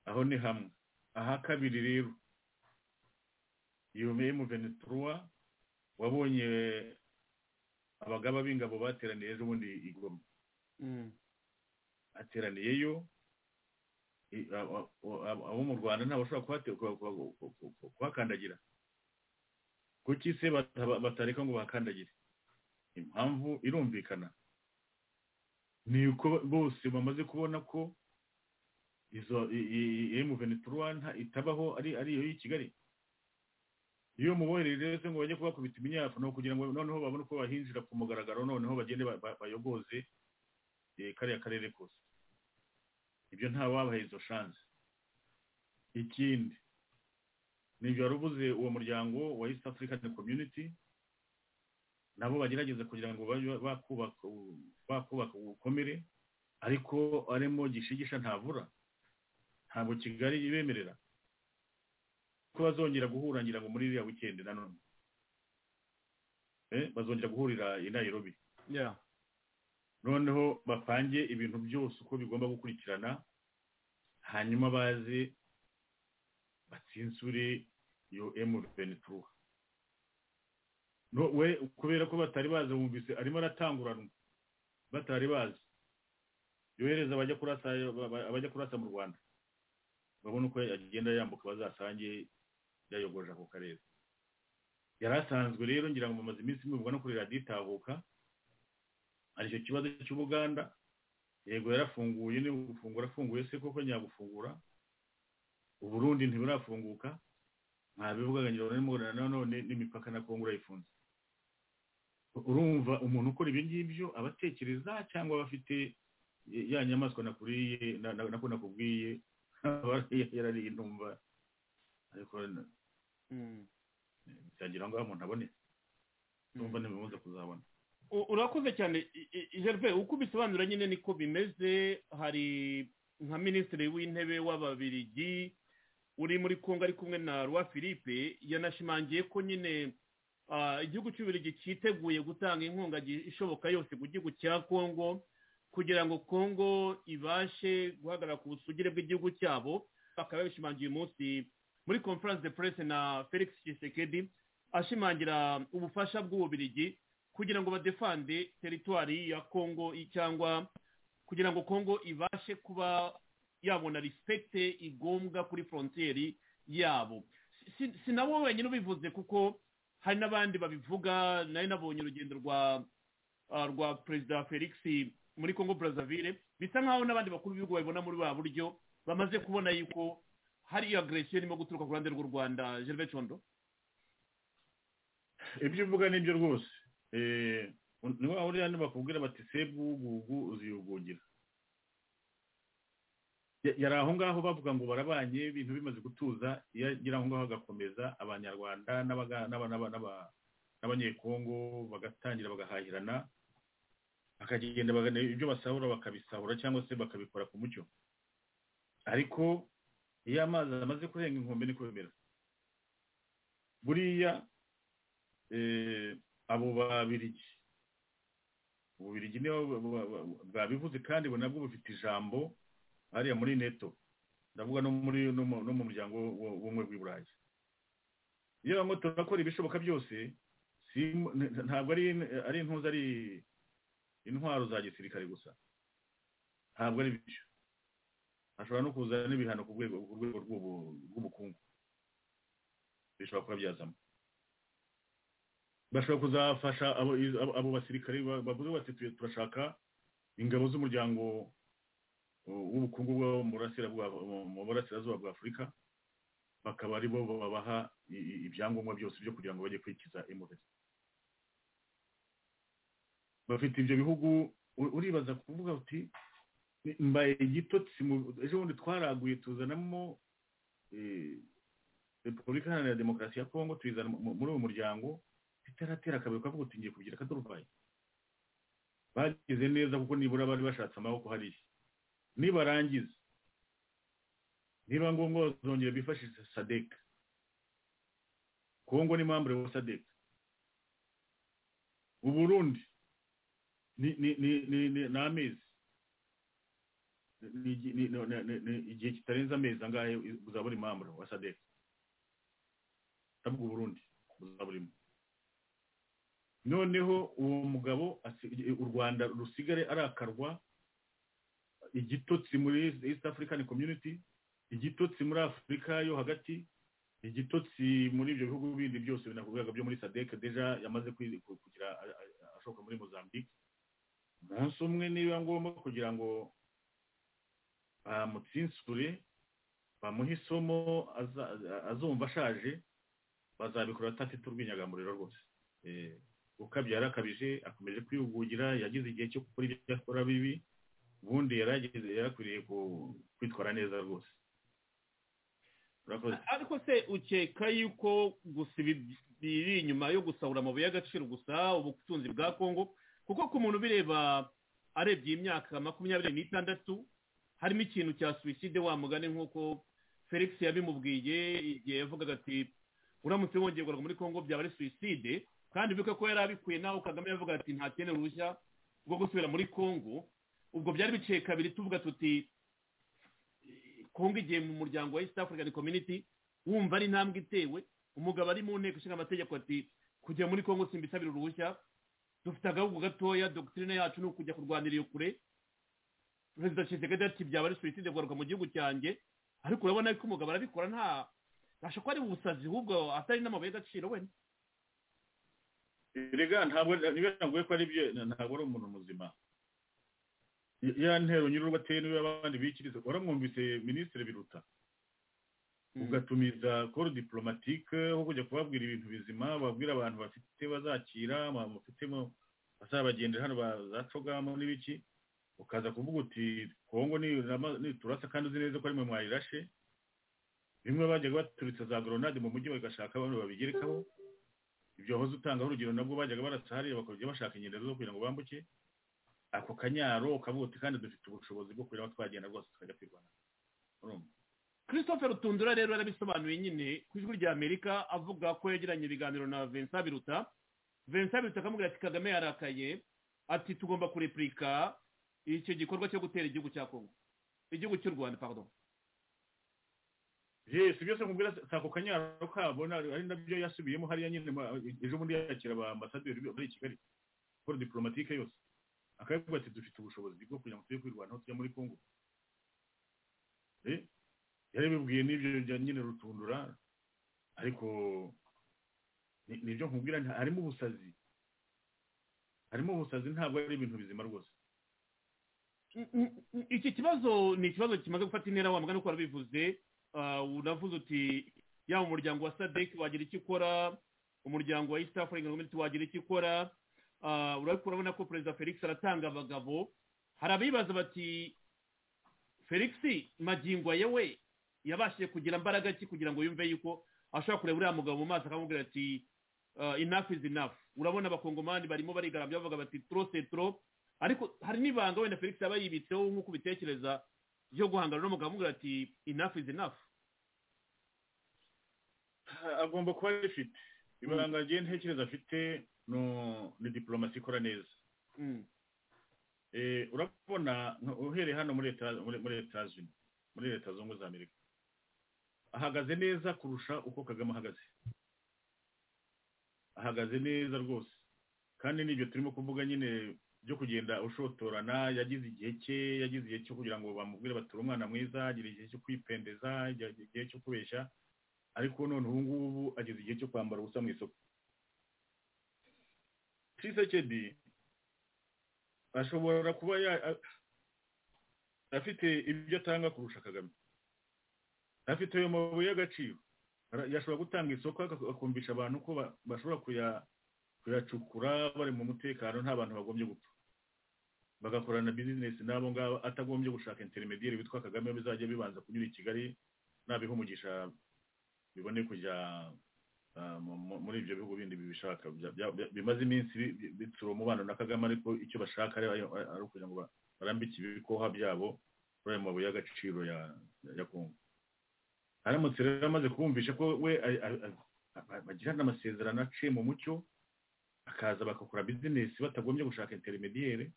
aho ni hamwe aha kabiri rero iyo mu veneturuwa wabonye abagaba b'ingabo bateraniye ejo bundi i Goma ateraniyeyo i- a- a- a- abo mu rwanda ntabashobora kuhate- ku- ku- ku- ku- ku- kuhakandagira kuki se bata- batareka ngo bahakandagire impamvu irumvikana ni uko bose bamaze kubona ko izo emu veneturuwana itabaho ari ari iyo y'i kigali iyo mubonye rero se ngo bajye kubakubita imyafu no kugira ngo noneho babone uko bahinjira ku mugaragaro noneho bagende ba- ba- bayogoze eh, kariya karere kose ibyo nta wabaha izo shansi ikindi nibyo wari uvuze uwo muryango wa east african community nabo bagerageza kugira ngo babe bakubaka bakubaka ubukomere ariko arimo gishigisha ntavura ntabwo kigali ibemerera ko bazongera guhura ngira ngo muri iriya wikendi nanone Eh, bazongera guhurira i nairobi yeah noneho bapange ibintu byose uko bigomba gukurikirana hanyuma baze batsinsure iyo emu venituruwa No- we kubera ko batari bazi bumvise arimo aratanguranwa batari bazi yohereza abajya kurasa ba- ba- abajya kurasa mu rwanda babona uko agenda yambuka bazasange yayogoje ako karere yari asanzwe rero ngira ngo bamaze iminsi mibwa no kuri radiyo itahuka hari icyo kibazo cy'ubuganda yego yarafunguye niba gufungura afunguye se koko nyagufungura uburundi ntiburafunguka nta bivugaga ngira ngo nanone n'imipaka na kongo urayifunze urumva umuntu ukora ibi ngibyo aba atekereza cyangwa aba afite eh, ya nyamaswa nakuriye na- na- nako nakubwiye aba yarariye ndumva ariko na- Mm. byagira ngo umuntu abone ndumva ntibimuze kuzabona U- urakoze cyane I- I- gervais uko ubisobanura nyine niko bimeze hari nka minisitiri w'intebe w'ababirigi uri muri kongo ari kumwe na roi philippe yanashimangiye ko nyine ah, igihugu cy'ububirigi cyiteguye gutanga inkunga gi- ishoboka yose ku gihugu cya kongo kugira ngo kongo ibashe guhagarara ku busugire bw'igihugu cyabo bakaba babishimangiye umunsi muri conference de presse na felix tshisekedi ashimangira ubufasha bw'ububirigi kugira ngo badefande teritwari ya kongo i- cyangwa kugira ngo kongo ibashe kuba yabona risipegite igombwa kuri forontiyeri yabo Si- si nabo wenyine ubivuze kuko hari n'abandi babivuga nari nabonye urugendo rwa ah, rwa perezida felix muri kongo brazzaville bisa nk'aho n'abandi bakuru b'ibihugu babibona muri ba buryo bamaze kubona yuko hari iyo agresiyo irimo guturuka ku ruhande rw'u rwanda gervais condo ibyo uvuga nibyo rwose Eh, ni wa uriya bakubwira bati sebugugu uziyugugira Ya- yari aho ngaho bavuga ngo barabanye ibintu bimaze gutuza iyo agera aho ngaho agakomeza abanyarwanda n'abaga- n'aba- n'aba- n'aba- n'abanyekongo bagatangira bagahahirana bakagenda bagana ibyo basahura bakabisahura cyangwa se bakabikora ku mucyo ariko iyo amazi amaze kurenga inkombe niko bimera buriya eh, abo babirigi ububirigi nibo ba- ba- ba- bwabivuze kandi bo nabwo bufite ijambo hariya muri neto ndavuga no muri no mu no mu muryango w- w'ubumwe bw'iburayi iyo bamwe turakora ibishoboka byose si- nta- ntabwo ari ari intuza ari intwaro za gisirikare gusa ntabwo ari byo hashobora no kuza n'ibihano ku rwego ku rwego rw'ubu- rw'ubukungu bishobora kuba byazamo bashobora kuzafasha abo abo- abo basirikare ba- bavuze bati "Tuye- turashaka ingabo z'umuryango uh, w'ubukungu bwo mu burasira bwa- mu- mu burasirazuba bwa afurika bakaba ari bo babaha i- i- ibyangombwa byose byo kugira ngo bajye kwikiza impuhwe bafite ibyo bihugu u- uribaza kuvuga uti "Ni- mbaye igitotsi mu- ejo bundi twaraguye tuzanamo eh, repubulika iharanira demokarasi ya kongo tuyizana mu- muri uwo muryango itaratera kabiri ukavuga uti ngiye kugira akaduruvayi bagize neza kuko nibura bari bashatse amaboko hariya nibarangiza niba ngombwa bazongera bifashisha sadeka kongo ni mambure wa sadeka uburundi ni ni ni ni ni- ni amezi Ni- ni- ni- ni- ni- ni- igihe kitarenze amezi angahe uzabura imambure wa sadeka ndavuga uburundi uzaburimo noneho uwo mugabo asi- u rwanda rusigare arakarwa igitotsi muri east african community igitotsi muri afurika yo hagati igitotsi muri ibyo bihugu bindi byose binakubwiraga byo muri sadek deja yamaze kwi- ku- kugira a- a- ashoka muri mozambique umunsi umwe niba ngombwa kugira ngo bamutsinsure bamuhe isomo aza- azumva ashaje bazabikora atafite urwinyagamuriro rwose Eh, ukabya yarakabije akomeje kwihugukira yagize igihe cyo gukora ibyo akora bibi ubundi yarageze yarakwiriye ku- kwitwara neza rwose urakoze ariko se ukeka yuko gusa ibi biri inyuma yo gusahura amabuye y'agaciro gusa ubutunzi bwa kongo kuko ku muntu ubireba arebye iyi myaka makumyabiri n'itandatu harimo ikintu cya suwiside wa mugani nk'uko felix yabimubwiye igihe yavugaga ati uramutse wongeye kugaruka muri kongo byaba ari suwiside kandi bibuke ko yari abikuye naho kagame yavuga ati ntakene uruhushya rwo gusubira muri kongo ubwo byari biciye kabiri tuvuga tuti kongo igiye mu muryango wa east african community wumva ari intambwe itewe umugabo ari mu nteko ishinga amategeko ati kujya muri kongo simbisabira uruhushya dufite agahugu gatoya dogitirine yacu ni ukujya kurwanira iyo kure perezida kisekedi ati byaba ari suwiside kugaruka mu gihugu cyanjye ariko urabona ko umugabo arabikora nta ntabasha kuba ari ubusazi ahubwo atari n'amabuye y'agaciro wenda erega ntabwo niba ntabwo ko ari byo ntabwo ari umuntu muzima ya ntero nyir'urugo ateye niba abandi bikiriza waramwumvise minisitiri biruta ugatumiza koro diporomatike aho kujya kubabwira ibintu bizima babwira abantu bafite bazakira abantu bafitemo bazabagendera hano bazacogamo n'ibiki ukaza kuvuga uti kongo niturasa kandi uzi neza ko ari mwe mwayirashe bimwe bajyaga baturitsa za goronade mu mujyi bagashaka abantu babigerekaho ibyo wahoze utangaho urugero nabwo bajyaga barasa hariya bakajya bashaka ingendo zo kugira ngo bambuke ako kanyaro ukavuga uti kandi dufite ubushobozi bwo kureba aho twagenda rwose tukajya kwirwanaho urumva christopher rutundura rero yarabisobanuye nyine ku ijwi rya amerika avuga ko yagiranye ibiganiro na vincent biruta vincent biruta akamubwira ati kagame yarakaye ati tugomba kurepurika icyo gikorwa cyo gutera igihugu cya kongo igihugu cy'u rwanda pardon yesi byose nkubwira si ako kanyaro kabona ari nabyo yasubiyemo hariya nyine ma- ejo bundi yakira abaambasaderi muri kigali kora diporomatike yose akavuga ati dufite ubushobozi bwo kugira ngo tujye kwirwanaho tujya muri kongo Eh, yarabibwiye n'ibyo bya nyine rutundura ariko ni- nibyo nkubwira nta- harimo ubusazi harimo ubusazi ntabwo ari ibintu bizima rwose N- n- n- iki kibazo ni ikibazo kimaze gufata intera wa mugani uko warabivuze Ah, unavuze uti yaba umuryango wa sadek wagira icyo ukora umuryango wa east african community wagira icyo ukora Ah, urabikora urabona ko perezida felix aratanga abagabo hari abibaza bati felix magingo yewe yabashije kugira imbaraga ki kugira ngo yumve yuko ashobora kureba uriya mugabo mu maso akamubwira ati ah, enough is enough urabona abakongomani barimo barigarambya bavuga bati trop c'est trop ariko hari n'ibanga wenda felix yaba yibitseho nk'uko ubitekereza byo guhangana n'umugabo amubwira ati enough is enough Ah, agomba kuba rifite ibanga rye ntekereza afite no- ni diporomasi ikora neza Mm. Eh, urabona nka- uhereye hano muri leta muri muri leta zunze muri leta zunze ubumwe za amerika ahagaze neza kurusha uko kagame ahagaze ahagaze neza rwose kandi n'ibyo turimo kuvuga nyine byo kugenda ushotorana yagize igihe cye yagize igihe cyo kugira ngo bamubwire bature umwana mwiza agira igihe cyo kwipendeza agira igihe cyo kubeshya ariko none ubu ngubu ageze igihe cyo kwambara ubusa mu isoko tshisekedi ashobora kuba ya- a- afite ibyo atanga kurusha kagame afite ayo mabuye y'agaciro Ara- yashobora gutanga isoko aka- akumvisha abantu ko ba- bashobora kuya- kuyacukura bari mu mutekano nta bantu bagombye gupfa bagakorana bizinesi n'abo ngabo atagombye gushaka interinediyeri witwa kagame bizajya bibanza kunyura i kigali nabiha umugisha bibone kujya ah, mu- mu- muri ibyo bihugu bindi bibishaka bya- bya- bya- bimaze iminsi bi- bi- bitsura umubano na kagame ariko icyo bashaka ari ari- ari ukugira ngo ba- barambike ibikoha byabo kuri ayo mabuye y'agaciro ya- ya- ya kongo aramutse rero amaze kumvisha ko we a- a- a- a- bagirana amasezerano aciye mu mucyo akaza bagakora bizinesi batagombye gushaka interinediyeri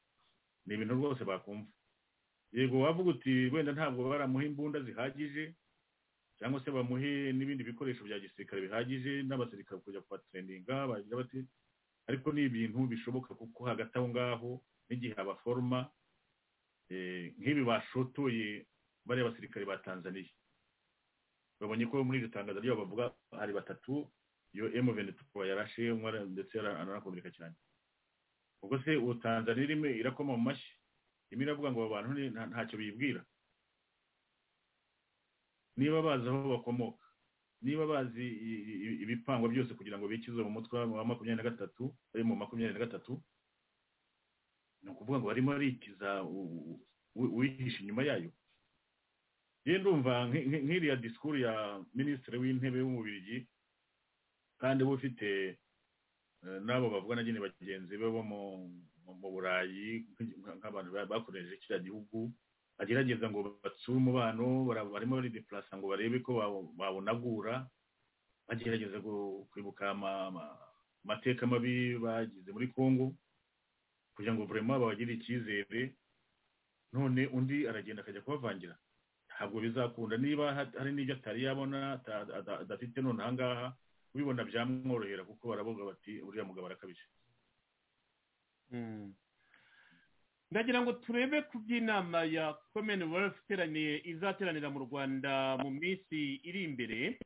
ni ibintu rwose bakumva yego wavuga uti wenda ntabwo baramuha imbunda zihagije cyangwa se bamuhe n'ibindi bikoresho bya gisirikare bihagije n'abasirikare kujya kubatereninga bagira bati ariko ni ibintu bishoboka kuko hagati aho ngaho n'igihe abaforoma eh, nk'ibi bashotoye bariya basirikare ba tanzaniya babonye ko muri iryo tangazo ryabo bavuga hari batatu iyo emu venetuwa yarashe umwe ara- ndetse ara- aranakomereka cyane ubwo se ubu tanzaniya irimo irakoma mu mashyi irimo iravuga ngo abo bantu ni- nta- ntacyo bibwira niba bazi aho bakomoka niba bazi i- i- i- ibipangwa byose kugira ngo bikize mu mutwe wa makumyabiri na gatatu ari mu makumyabiri na gatatu ni ukuvuga ngo barimo arikiza u- u- uwihishe inyuma yayo ye ndumva nk- nk- nk'iriya disikuru ya minisitiri w'intebe w'umubirigi kandi we ufite eh, n'abo bavugana nyine bagenzi be bo mu- mu mu burayi nk- nk- nk'abantu ba- bakoresheje kiriya gihugu bagerageza ngo batsure umubano bara- barimo baridepurasa ngo barebe ko bawo- bawunagura bagerageza gu- kwibuka ama- ama- amateka mabi bagize muri congo kugira ngo burema babagirire icyizere none undi aragenda akajya kubavangira ntabwo bizakunda niba ha- hari n'ibyo atari yabona ata- ada- adafite none ahangaha ubibona byamworohera kuko baravuga bati uriya mugabo arakabije Mm. ndagira ngo turebe ku by'inama ya commonwealth iteraniye izateranira mu rwanda mu minsi iri imbere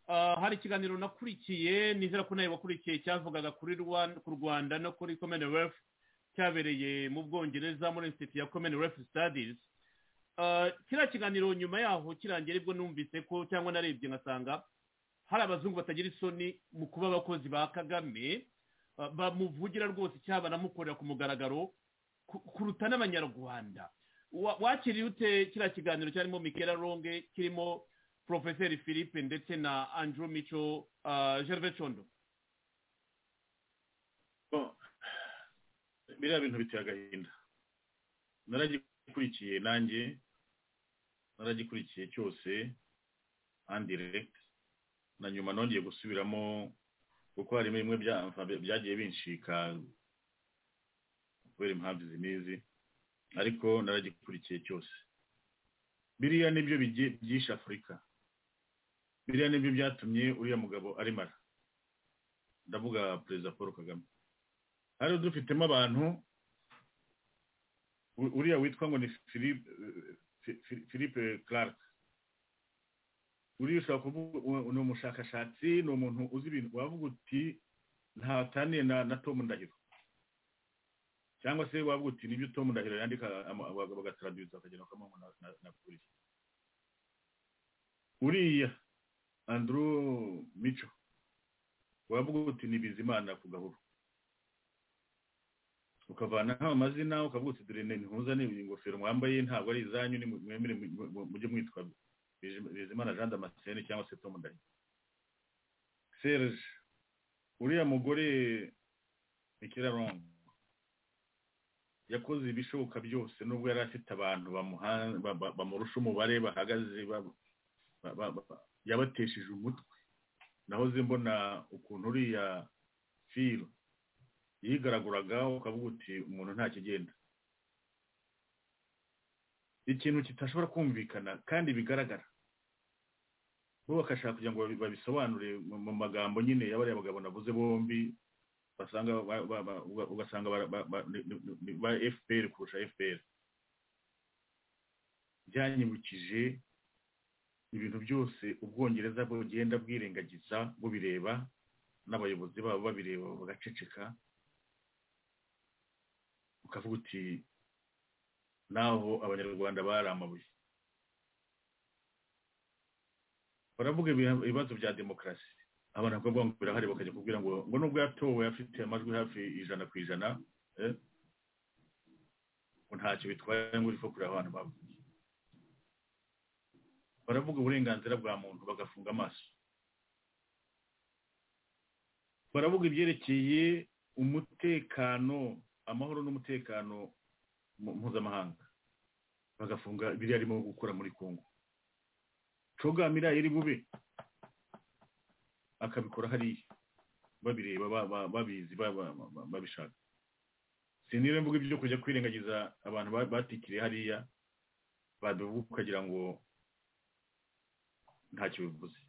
Ah, hari ikiganiro nakurikiye nizera ko nawe wakurikiye cyavugaga kuri Rwan- ku rwanda no kuri commonwealth cyabereye mu bwongereza muri institute ya commonwealth studies eh, kiriya kiganiro nyuma yaho kirangira aribwo numvise ko cyangwa narebye nkasanga hari abazungu batagira isoni mu kuba abakozi ba kagame ba- bamuvugira rwose icyaba banamukorera ku mugaragaro ku- kuruta n'abanyarwanda Wa- wakiriye ute kiriya kiganiro cyarimo mikera ronge kirimo porofeseri philippe ndetse na andrew mico eh, gervais condo Ko- biriya bintu biteye agahinda naragikurikiye nanjye naragikurikiye cyose andiregiti na nyuma nongeye gusubiramo kuko harimo bimwe bya- byagiye binshika kubera impamvu izi n'izi ariko naragikurikiye cyose biriya nibyo bigiye- byishe afurika biriya nibyo byatumye uriya mugabo arimara ndavuga perezida paul kagame hari dufitemo abantu u- uriya witwa ngo ni philippe Fi- Fi- philippe clark uriya ushobora kuvuga u- ni umushakashatsi ni umuntu uzi ibintu wavuga uti ntataniye na na tom ndahiro cyangwa se wavuga uti nibyo tom ndahiro yandika ama- baga- bagataraduza bakagenda bakamuha ngo na- na- na polisi uriya andrew mico wavuga uti ni bizimana ku gahuru ukavanaho amazina ukavuga uti dore ni ntuza ni iyi ngofero mwambaye ntabwo ari izanyu ni mwemere mu- mu- mujye mwitwa Bizim- bizimana jean damascene cyangwa se tom ndayi serge uriya mugore mikirarongo yakoze ibishoboka byose nubwo yari afite abantu bamuha- ba- ba- bamurusha umubare bahagaze ba- ba- ba- ba- yabatesheje umutwe nahoze mbona ukuntu uriya filo yigaraguraga ukavuga uti umuntu nta kigenda ikintu kitashobora kumvikana kandi bigaragara bo bakashaka kugira ngo babi- babisobanure mu- mu magambo nyine y'abariya bagabo navuze bombi basanga ba- ba- ba- uga- ugasanga bara- ba- ba- ni- ni- ni- ba fpr kurusha fpr byanyibukije ibintu byose ubwongereza bugenda bwirengagiza bubireba n'abayobozi babo babireba bagaceceka ukavuga uti naho abanyarwanda bari amabuye baravuga ibiha- ibibazo bya demokarasi abantu bakavuga ngo birahari bakajya kubwira ngo ngo nubwo yatowe afite amajwi hafi ijana ku ijana eh, ngo ntacyo bitwaye ngo urifo kureba abantu bavuye baravuga uburenganzira bwa muntu bagafunga amaso baravuga ibyerekeye umutekano amahoro n'umutekano mu- mpuzamahanga bagafunga biriya arimo gukora muri kongo cogamira iri bube akabikora hariya babireba ba- ba- babizi ba- ba- ba- babishaka sinire mvuga ibyo kujya kwirengagiza abantu ba- batikiriye hariya babivuga ukagira ngo ntacyo bivuze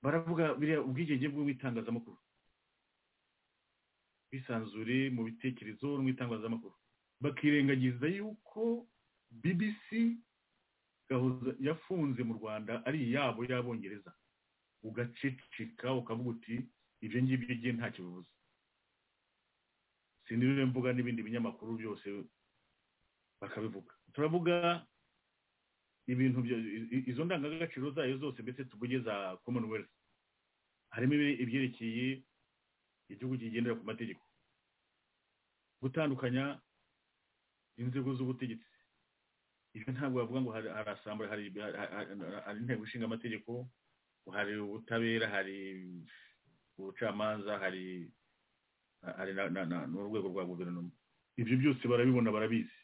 baravuga biriya ubwigenge bw'itangazamakuru bisanzure mu bitekerezo no mu itangazamakuru bakirengagiza yuko bbc gahuza- yafunze mu rwanda ari iyabo y'abongereza ugaceceka ukavuga uti ibyo ngibyo igihe ntacyo bivuze sinirire mvuga n'ibindi binyamakuru byose bakabivuga turavuga ibintu bya- i- i- izo ndangagaciro zayo zose mbese tuvuge za commonwealth harimo ibire- ibyerekeye igihugu kigendera ku mategeko gutandukanya inzego z'ubutegetsi ibyo ntabwo bavuga ngo hari- harasambura hari hari- hari- hari inteko ishinga amategeko hari ubutabera hari ubucamanza hari hari na- na- na- n'urwego rwa guverinoma ibyo byose barabibona barabizi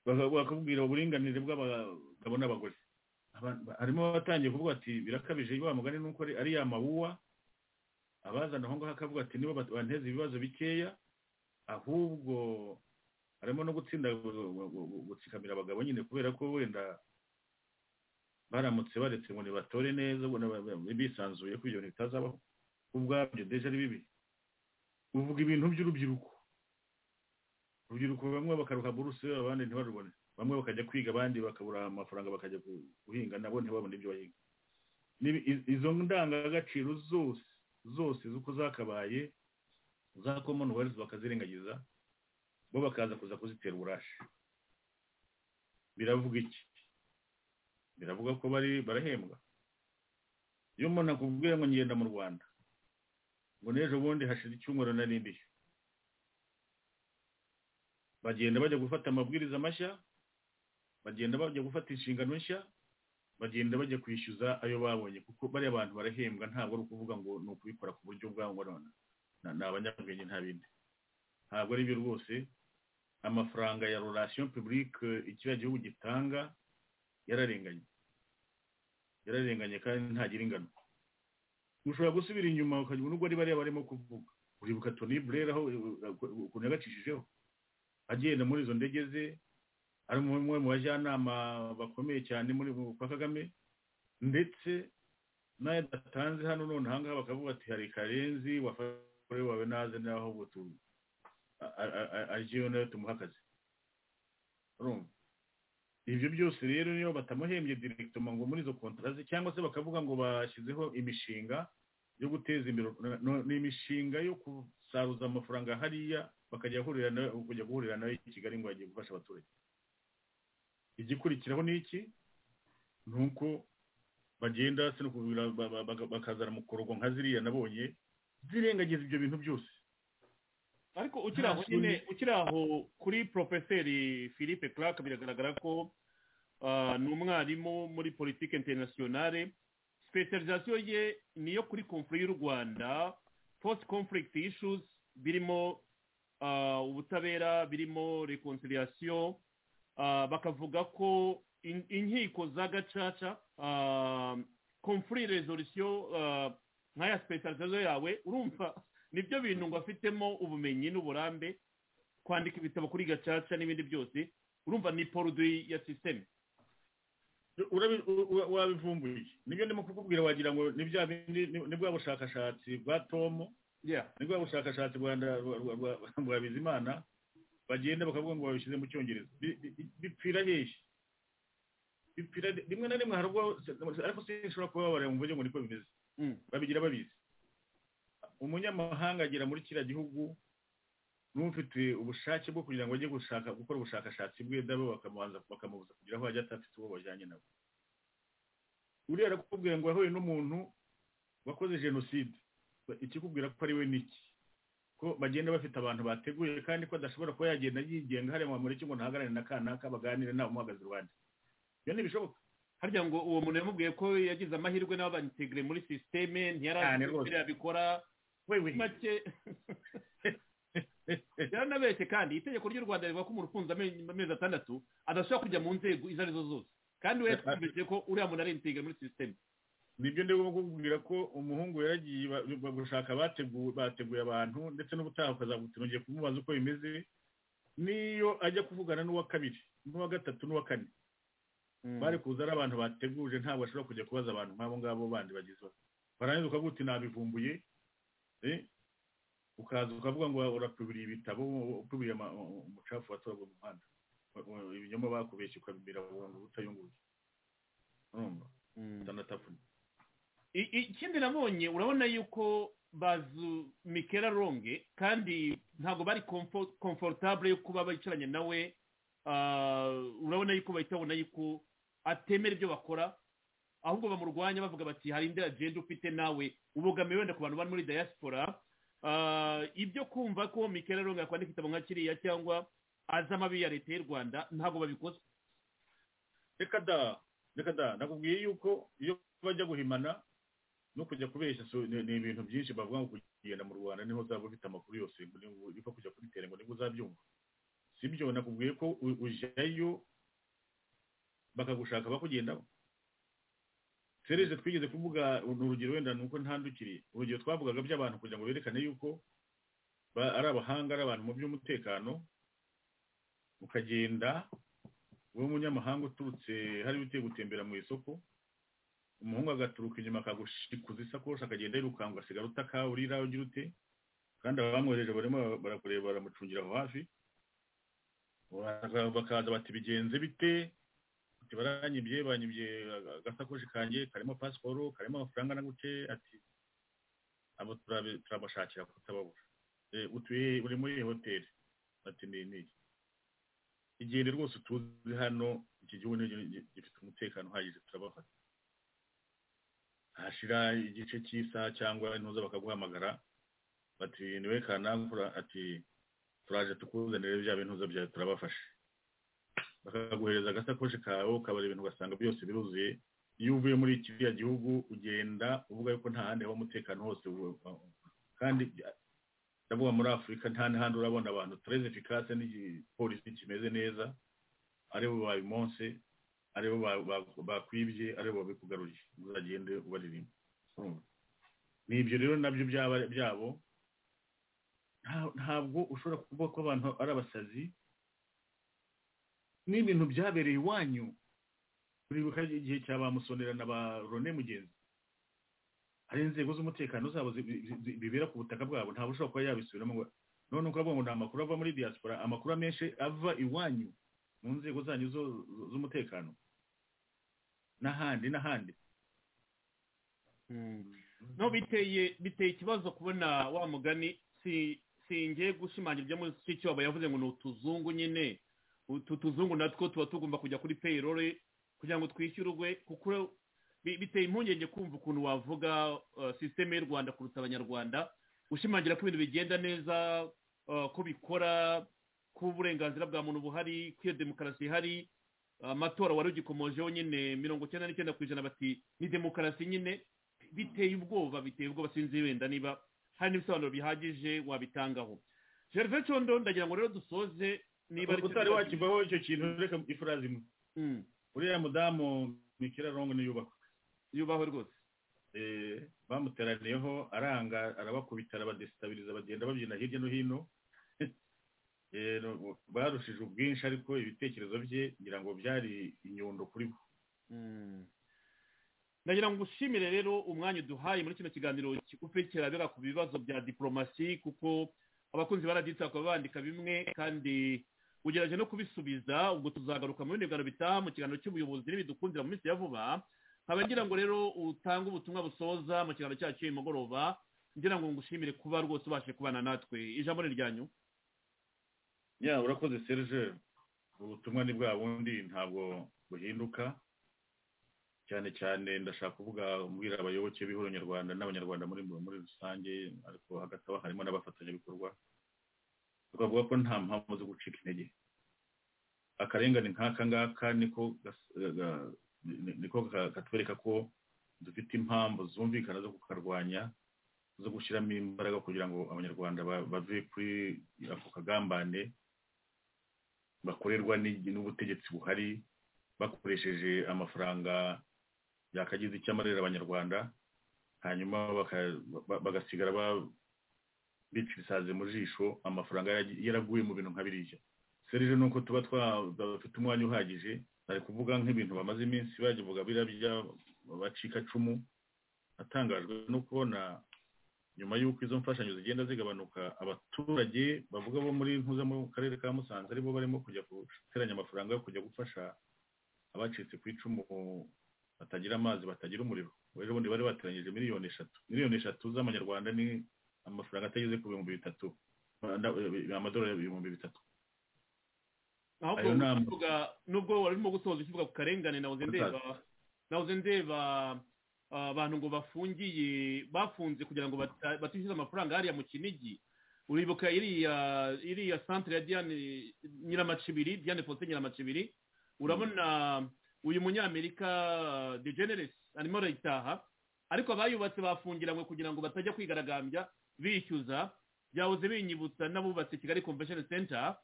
Baka- bakakubwira uburinganire bw'abagabo n'abagore Aba- ba- harimo abatangiye kuvuga ati birakabije iyo mugani nuko ari- ari ya mawuwa abazana aho ngaho akavuga ati nibo bat- banteza ibibazo bikeya ahubwo harimo no gutsinda gu- gu- gu- gutsikamira abagabo nyine kubera ko wenda baramutse baretse ngo nibatore neza ngo naba- ba- bisanzuye ko ibyo bintu bitazabaho ubwabyo deja ari bibi uvuga ibintu by'urubyiruko urubyiruko bamwe bakaruha buruse abandi ntibarubone bamwe bakajya kwiga abandi bakabura amafaranga bakajya gu- guhinga nabo ntibabone ibyo bahinga Nibi- i- izo ndangagaciro zose zose z'uko zakabaye za commonwealth bakazirengagiza bo bakaza kuza kuzitera uburashi biravuga iki biravuga ko bari barahembwa iyo umuntu akubwiye ngo ngenda mu rwanda ngo n'ejo bundi hashize icyumweru nari ndishyu bagenda bajya gufata amabwiriza mashya bagenda bajya gufata inshingano nshya bagenda bajya kwishyuza ayo babonye kuko bariya abantu barahembwa ntabwo ari ukuvuga ngo ni ukubikora ku buryo bwabo ngo none na- ni abanyabwenge nta bindi ntabwo ari byo rwose amafaranga ya relation publique ikiriya gihugu gitanga yararenganye yararenganye kandi ntagira ingano ushobora gusubira inyuma ukajya nubwo ari bariya barimo kuvuga uribuka toni burera aho ukuntu yagacishijeho agenda muri izo ndege ze ari umwe mu bajyanama bakomeye cyane muri kwa kagame ndetse n'ayo adatanze hano none aha ngaha bakavuga ati hari karenzi wafashe wawe naze naho ngo tu agiyeyo nayo tumuhe akazi urumva ibyo byose rero niyo batamuhembye direkitoma ngo muri izo kontara ze cyangwa se bakavuga ngo bashyizeho imishinga yo guteza imbere no- no- ni imishinga yo gusaruza amafaranga hariya bakajya guhurira nayo kujya guhurira nayo i kigali ngo bagiye gufasha abaturage igikurikiraho ni iki ni uko bagenda se no kubira ba- ba- ba- bakazana mukorogo nka ziriya nabonye zirengagiza ibyo bintu byose ariko ukiri aho Nta nyine shuri. ukiri aho kuri porofeseri philippe clark biragaragara ko ah, ni umwarimu muri politiki interinasiyonale sipesializasiyo ye ni iyo kuri konfuri y'u rwanda post conflict issues birimo ah, ubutabera birimo reconciliation ah, bakavuga ko in- inkiko za gacaca ah, conflict resolution ah, nk'aya sipesializasiyo yawe urumva nibyo bintu ngo afitemo ubumenyi n'uburambe kwandika ibitabo kuri gacaca n'ibindi byose urumva ni poruduwi ya sisiteme Urabi- u- u- wabivumbuye nibyo ndimo kukubwira wagira ngo ni bya bindi- ni ni bwa bushakashatsi bwa tomo ni bwa bushakashatsi bwa nda- bwa- bwa- bwa- bwa bizimana bagenda bakavuga ngo babishyize mu cyongereza Bi- bi- bipfira hehe bipfira rimwe na rimwe hari ubwo ariko sinshobora kubabarira mu buryo ngo niko bimeze Mm. babigira babizi umunyamahanga agera muri kiriya gihugu n'ufite ubushake bwo kugira ngo ajye gushaka gukora ubushakashatsi bwe dabo bakamubanza bakamubuza kugira aho ajya atafite uwo bajyanye nawe uriya arakubwira ngo yahuye n'umuntu wakoze jenoside Ba- ikikubwira ko ari we niki ko bagenda bafite abantu bateguye kandi ko adashobora kuba yagenda yigenga hariya mu mureke ngo ntahagarare na kanaka baganire nawe umuhagaze iruhande ibyo ntibishoboka harya ngo uwo muntu yamubwiye ko yagize amahirwe n'abo banyitegire muri sisiteme ntiyari Cyane azi rwose. uko yabikora wewe make yaranabeshye kandi itegeko ry'u rwanda rivuga ko umuntu ufunze ame- amezi atandatu adashobora kujya mu nzego izo arizo zose kandi we twumvise ko uriya muntu ari integire muri sisiteme nibyo ndimo kukubwira ko umuhungu yaragiye ba- ba- gushaka bateguye bateguye abantu ndetse n'ubutaha ukazamutura ugiye kumubaza uko bimeze niyo ajya kuvugana n'uwa kabiri n'uwa gatatu n'uwa kane bari kuza ari abantu bateguje ntabwo ashobora kujya kubaza abantu nk'abo ngabo bandi bagezweho barangiza ukavuga uti nabivumbuye eh, ukaza ukavuga ngo urakubiriye ibitabo ukubiriye ama- umucafu watorwa mu muhanda Wa- wa- ibinyoma bakubeshye ukabibira ukavuga ngo utayunguye urumva utanatafuye I- i- ikindi nabonye urabona yuko bazu mikera ronge kandi ntabwo bari komfortable yo kuba bicaranye nawe Ah, urabona yuko bahita babona yuko atemera ibyo bakora ahubwo bamurwanya bavuga bati hari indi agenda ufite nawe ubogamiye wenda ku bantu bari muri diaspora Ah, ibyo kumva ko mikera ronge yakwandika igitabo nka kiriya cyangwa azi amabi ya leta y'u rwanda ntabwo babikoze reka da reka da nakubwiye yuko iyo bajya guhimana no kujya kubeshya so- ni ni ibintu byinshi bavuga ngo kugenda mu rwanda niho uzaba ufite amakuru yose ngo niho- niho kujya kuri tere ngo nibwo uzabyumva si byo nakubwiye ko u- ujyayo bakagushaka bakugendamo serije twigeze kuvuga ni urugero wenda ni uko ntandukiriye urugero twavugaga by'abantu kugira ngo berekane yuko ba- ari abahanga ari abantu mu by'umutekano ukagenda wowe umunyamahanga uturutse hariya ugiye gutembera mu isoko umuhungu agaturuka inyuma akagushikuza isakoshi akagenda yirukanka ugasigara utakawurira ugira ute kandi abamwohereje barimo barakureba baramucungira aho hafi Bakaza- bakaza bati bigenze bite ati baranyibye banyibye agasakoshi kanjye karimo pasiporo karimo amafaranga naguce ati abo turabe- turabashakira kutababura Eh, utuye uri muri hoteli ati ni iki igenda rwose tuzi hano iki gihugu nicyo gi- gifite umutekano uhagije turabafata hashira igice cy'isaha cyangwa ntuza bakaguhamagara bati niwe kanakura ati turaje tukuzanire bya bintuza byawe turabafashe bakaguhereza agasakoshi kawe ukabara ibintu ugasanga byose biruzuye iyo uvuye muri kiriya gihugu ugenda uvuga yuko nta handi haba umutekano hose ubu- kandi ndavuga muri afurika nta n'ahandi urabona abantu tereze efikase n'igipolisi kimeze neza aribo babimonse aribo ba- ba- bakwibye aribo babikugaruriye uzagende ubaririmba urumva ni ibyo rero nabyo byaba- byabo nta- ntabwo ushobora kuvuga ko abantu ari abasazi n'ibintu byabereye iwanyu uribuka igihe cya ba musonera na ba rone mugenzi hari inzego z'umutekano zabo zi- zi- zi- bibera ku butaka bwabo ntawe ushobora kuba yabisubiramo ngo none ukavuga ngo ni amakuru ava muri diaspora amakuru amenshi ava iwanyu mu nzego zanyu zo- zo- z'umutekano n'ahandi n'ahandi no biteye biteye ikibazo kubona wa mugani si singiye gushimangira ibyo mushikiwabo yavuze ngo ni utuzungu nyine utu tuzungu natwo tuba tugomba kujya kuri payroll kugira ngo twishyurwe kuko bi- biteye impungenge kumva ukuntu wavuga uh, sisiteme y'u rwanda kuruta abanyarwanda ushimangira ko ibintu bigenda neza uh, ko bikora ko uburenganzira bwa muntu buhari ko iyo demokarasi ihari amatora wari ugikomojeho nyine mirongo icyenda n'icyenda ku ijana bati ni demokarasi nyine biteye ubwoba biteye ubwoba sinzi wenda niba hari n'ibisobanuro bihagije wabitangaho gervais condo ndagira ngo rero dusoze niba ari utari wakivaho icyo kintu reka ifurazi imwe uriya mudamu mikira rongo niyubakwa yubahwe rwose eh, bamuteraniyeho aranga arabakubita arabadesitabiliza bagenda babyina hirya no hino Eh, no- barushije ubwinshi ariko ibitekerezo bye ngira ngo byari inyundo kuri bo ndagira ngo ushimire rero umwanya uduhaye muri kino kiganiro kigufi kirabera ku bibazo bya diporomasi kuko abakunzi baraditse bakaba bandika bimwe kandi ugerageje no kubisubiza ubwo tuzagaruka mu bindi biganiro bitaha mu kiganiro cy'ubuyobozi n'ibidukundira mu minsi ya vuba nkaba ngira ngo rero utange ubutumwa busoza mu kiganiro cyacu cy'uyu mugoroba ngira ngo ngushimire kuba rwose ubashe kubana natwe ijambo ni iryanyu ya urakoze serge ubutumwa ni bwa bundi ntabwo buhinduka cyane cyane ndashaka kuvuga mbwira abayoboke b'ihuriro nyarwanda n'abanyarwanda muri muri rusange ariko hagati aho harimo n'abafatanyabikorwa tukavuga ko nta mpamvu zo gucika intege akarengane nk'aka ngaka niko gas- ga- ni- niko ka- katwereka ko dufite impamvu zumvikana zo kukarwanya zo gushyiramo imbaraga kugira ngo abanyarwanda ba- bave kuri ako kagambane bakorerwa n'igi- n'ubutegetsi buhari bakoresheje amafaranga yakagize icyo amarira abanyarwanda hanyuma baka- ba- bagasigara ba- bicirisaze mu jisho amafaranga yaragi- yaraguye mu bintu nka biriya serije ni uko tuba twa- bafite umwanya uhagije bari kuvuga nk'ibintu bamaze iminsi bagivuga birabya bacikacumu atangajwe no kubona nyuma y'uko izo mfashanyo zigenda zigabanuka abaturage bavuga bo muri ntuza mu karere ka musanze aribo barimo kujya guteranya amafaranga yo kujya gufasha abacitse ku icumu batagira amazi batagira umuriro rero ubundi bari bateranyije miliyoni eshatu miliyoni eshatu z'amanyarwanda ni amafaranga atageze ku bihumbi bitatu Nda- amadolari ibihumbi bitatu ahubwo Ayo ni amwe. uvuga nubwo wari urimo gusoza ukivuga ku karengane nahoze ndeba nahoze ndeba ah, abantu ngo bafungiye bafunze kugira ngo bata- batishyuze amafaranga hariya mu kinigi uribuka iriya iriya centre ya diane nyiramacibiri diane fose nyiramacibiri urabona uyu munyamerika ah, de generes arimo arayitaha ariko abayubatse bafungiranywe kugira ngo batajya kwigaragambya bishyuza byahoze binyibutsa n'abubatse kigali convention center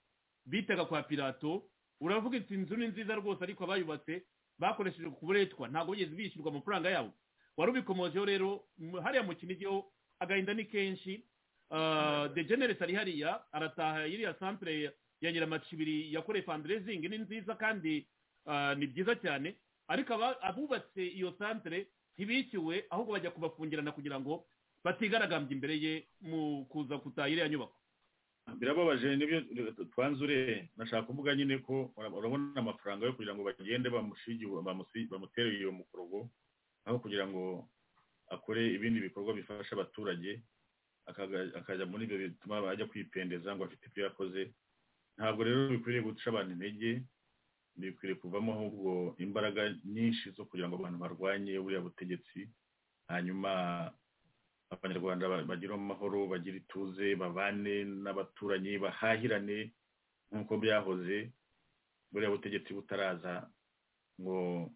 bitaga kwa pilato uravuga iti inzu ni nziza rwose ariko abayubatse bakoresheje kuburetwa ntabwo bigeze bishyurwa amafaranga yabo wari ubikomojeho rero m- hariya mu kinigi ho agahinda ni kenshi Ah, de generes ari hariya arataha iriya centre ya nyiramacibiri yakoreye fundraising ni nziza kandi ah, ni byiza cyane ariko aba- abubatse iyo centre ntibishyuwe ahubwo bajya kubafungirana kugira ngo batigaragambya imbere ye mu kuza gutaha iriya nyubako birababaje nibyo twanzure nashaka kuvuga nyine ko ura- urabona amafaranga yo kugira ngo bagende bamushige bamusi- bamutere iyo mukorogo aho kugira ngo akore ibindi bikorwa bifasha abaturage akaga- akajya muri ibyo bituma ajya kwipendeza ngo afite ibyo yakoze ntabwo rero bikwiriye guca abantu intege bikwiriye kuvamo ahubwo imbaraga nyinshi zo kugira ngo abantu barwanye buriya butegetsi hanyuma abanyarwanda ba- bagire amahoro bagire ituze babane n'abaturanyi bahahirane nk'uko byahoze buriya butegetsi butaraza ngo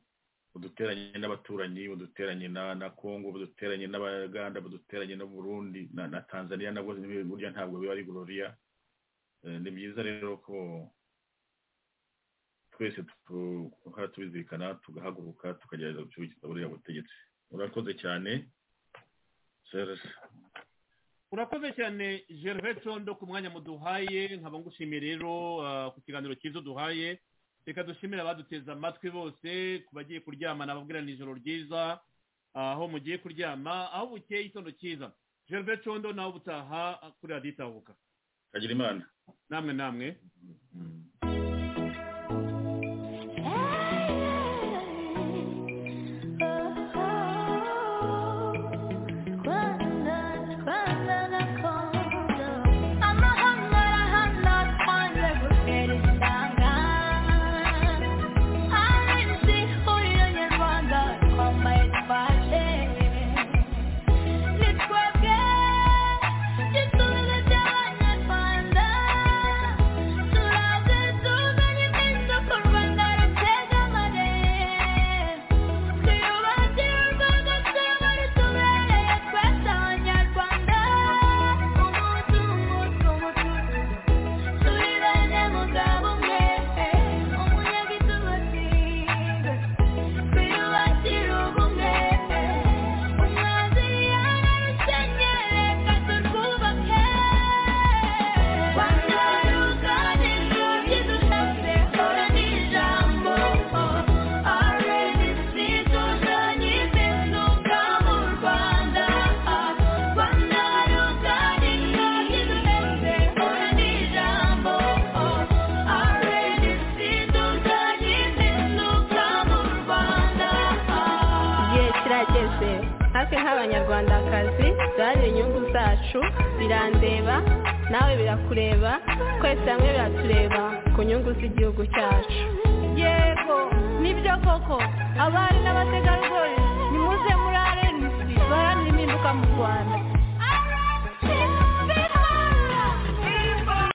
buduteranye n'abaturanyi buduteranye na na kongo buduteranye n'abaganda buduteranye no burundi na, na tanzania nabwo ni- burya ntabwo biba ari gloria Eh, ni byiza rero ko twese tu- duhora tubizirikana tugahaguruka tukagerageza gucuruza buriya butegetsi urakoze cyane Serge. urakoze cyane gervais condo ku mwanya muduhaye nkaba ngushimiye rero ah, ku kiganiro cyiza duhaye reka dushimire abaduteze amatwi bose ku bagiye kuryama nababwira ni ijoro ryiza ah, aho mugiye kuryama aho bukeye itondo cyiza gervais condo nawe ubutaha ah, kuri radiyo itahuka kagira imana namwe namwe igihe kirageze natwe nk'abanyarwandakazi duharanire inyungu zacu birandeba nawe birakureba twese hamwe biratureba ku nyungu z'igihugu cyacu yego nibyo koko abari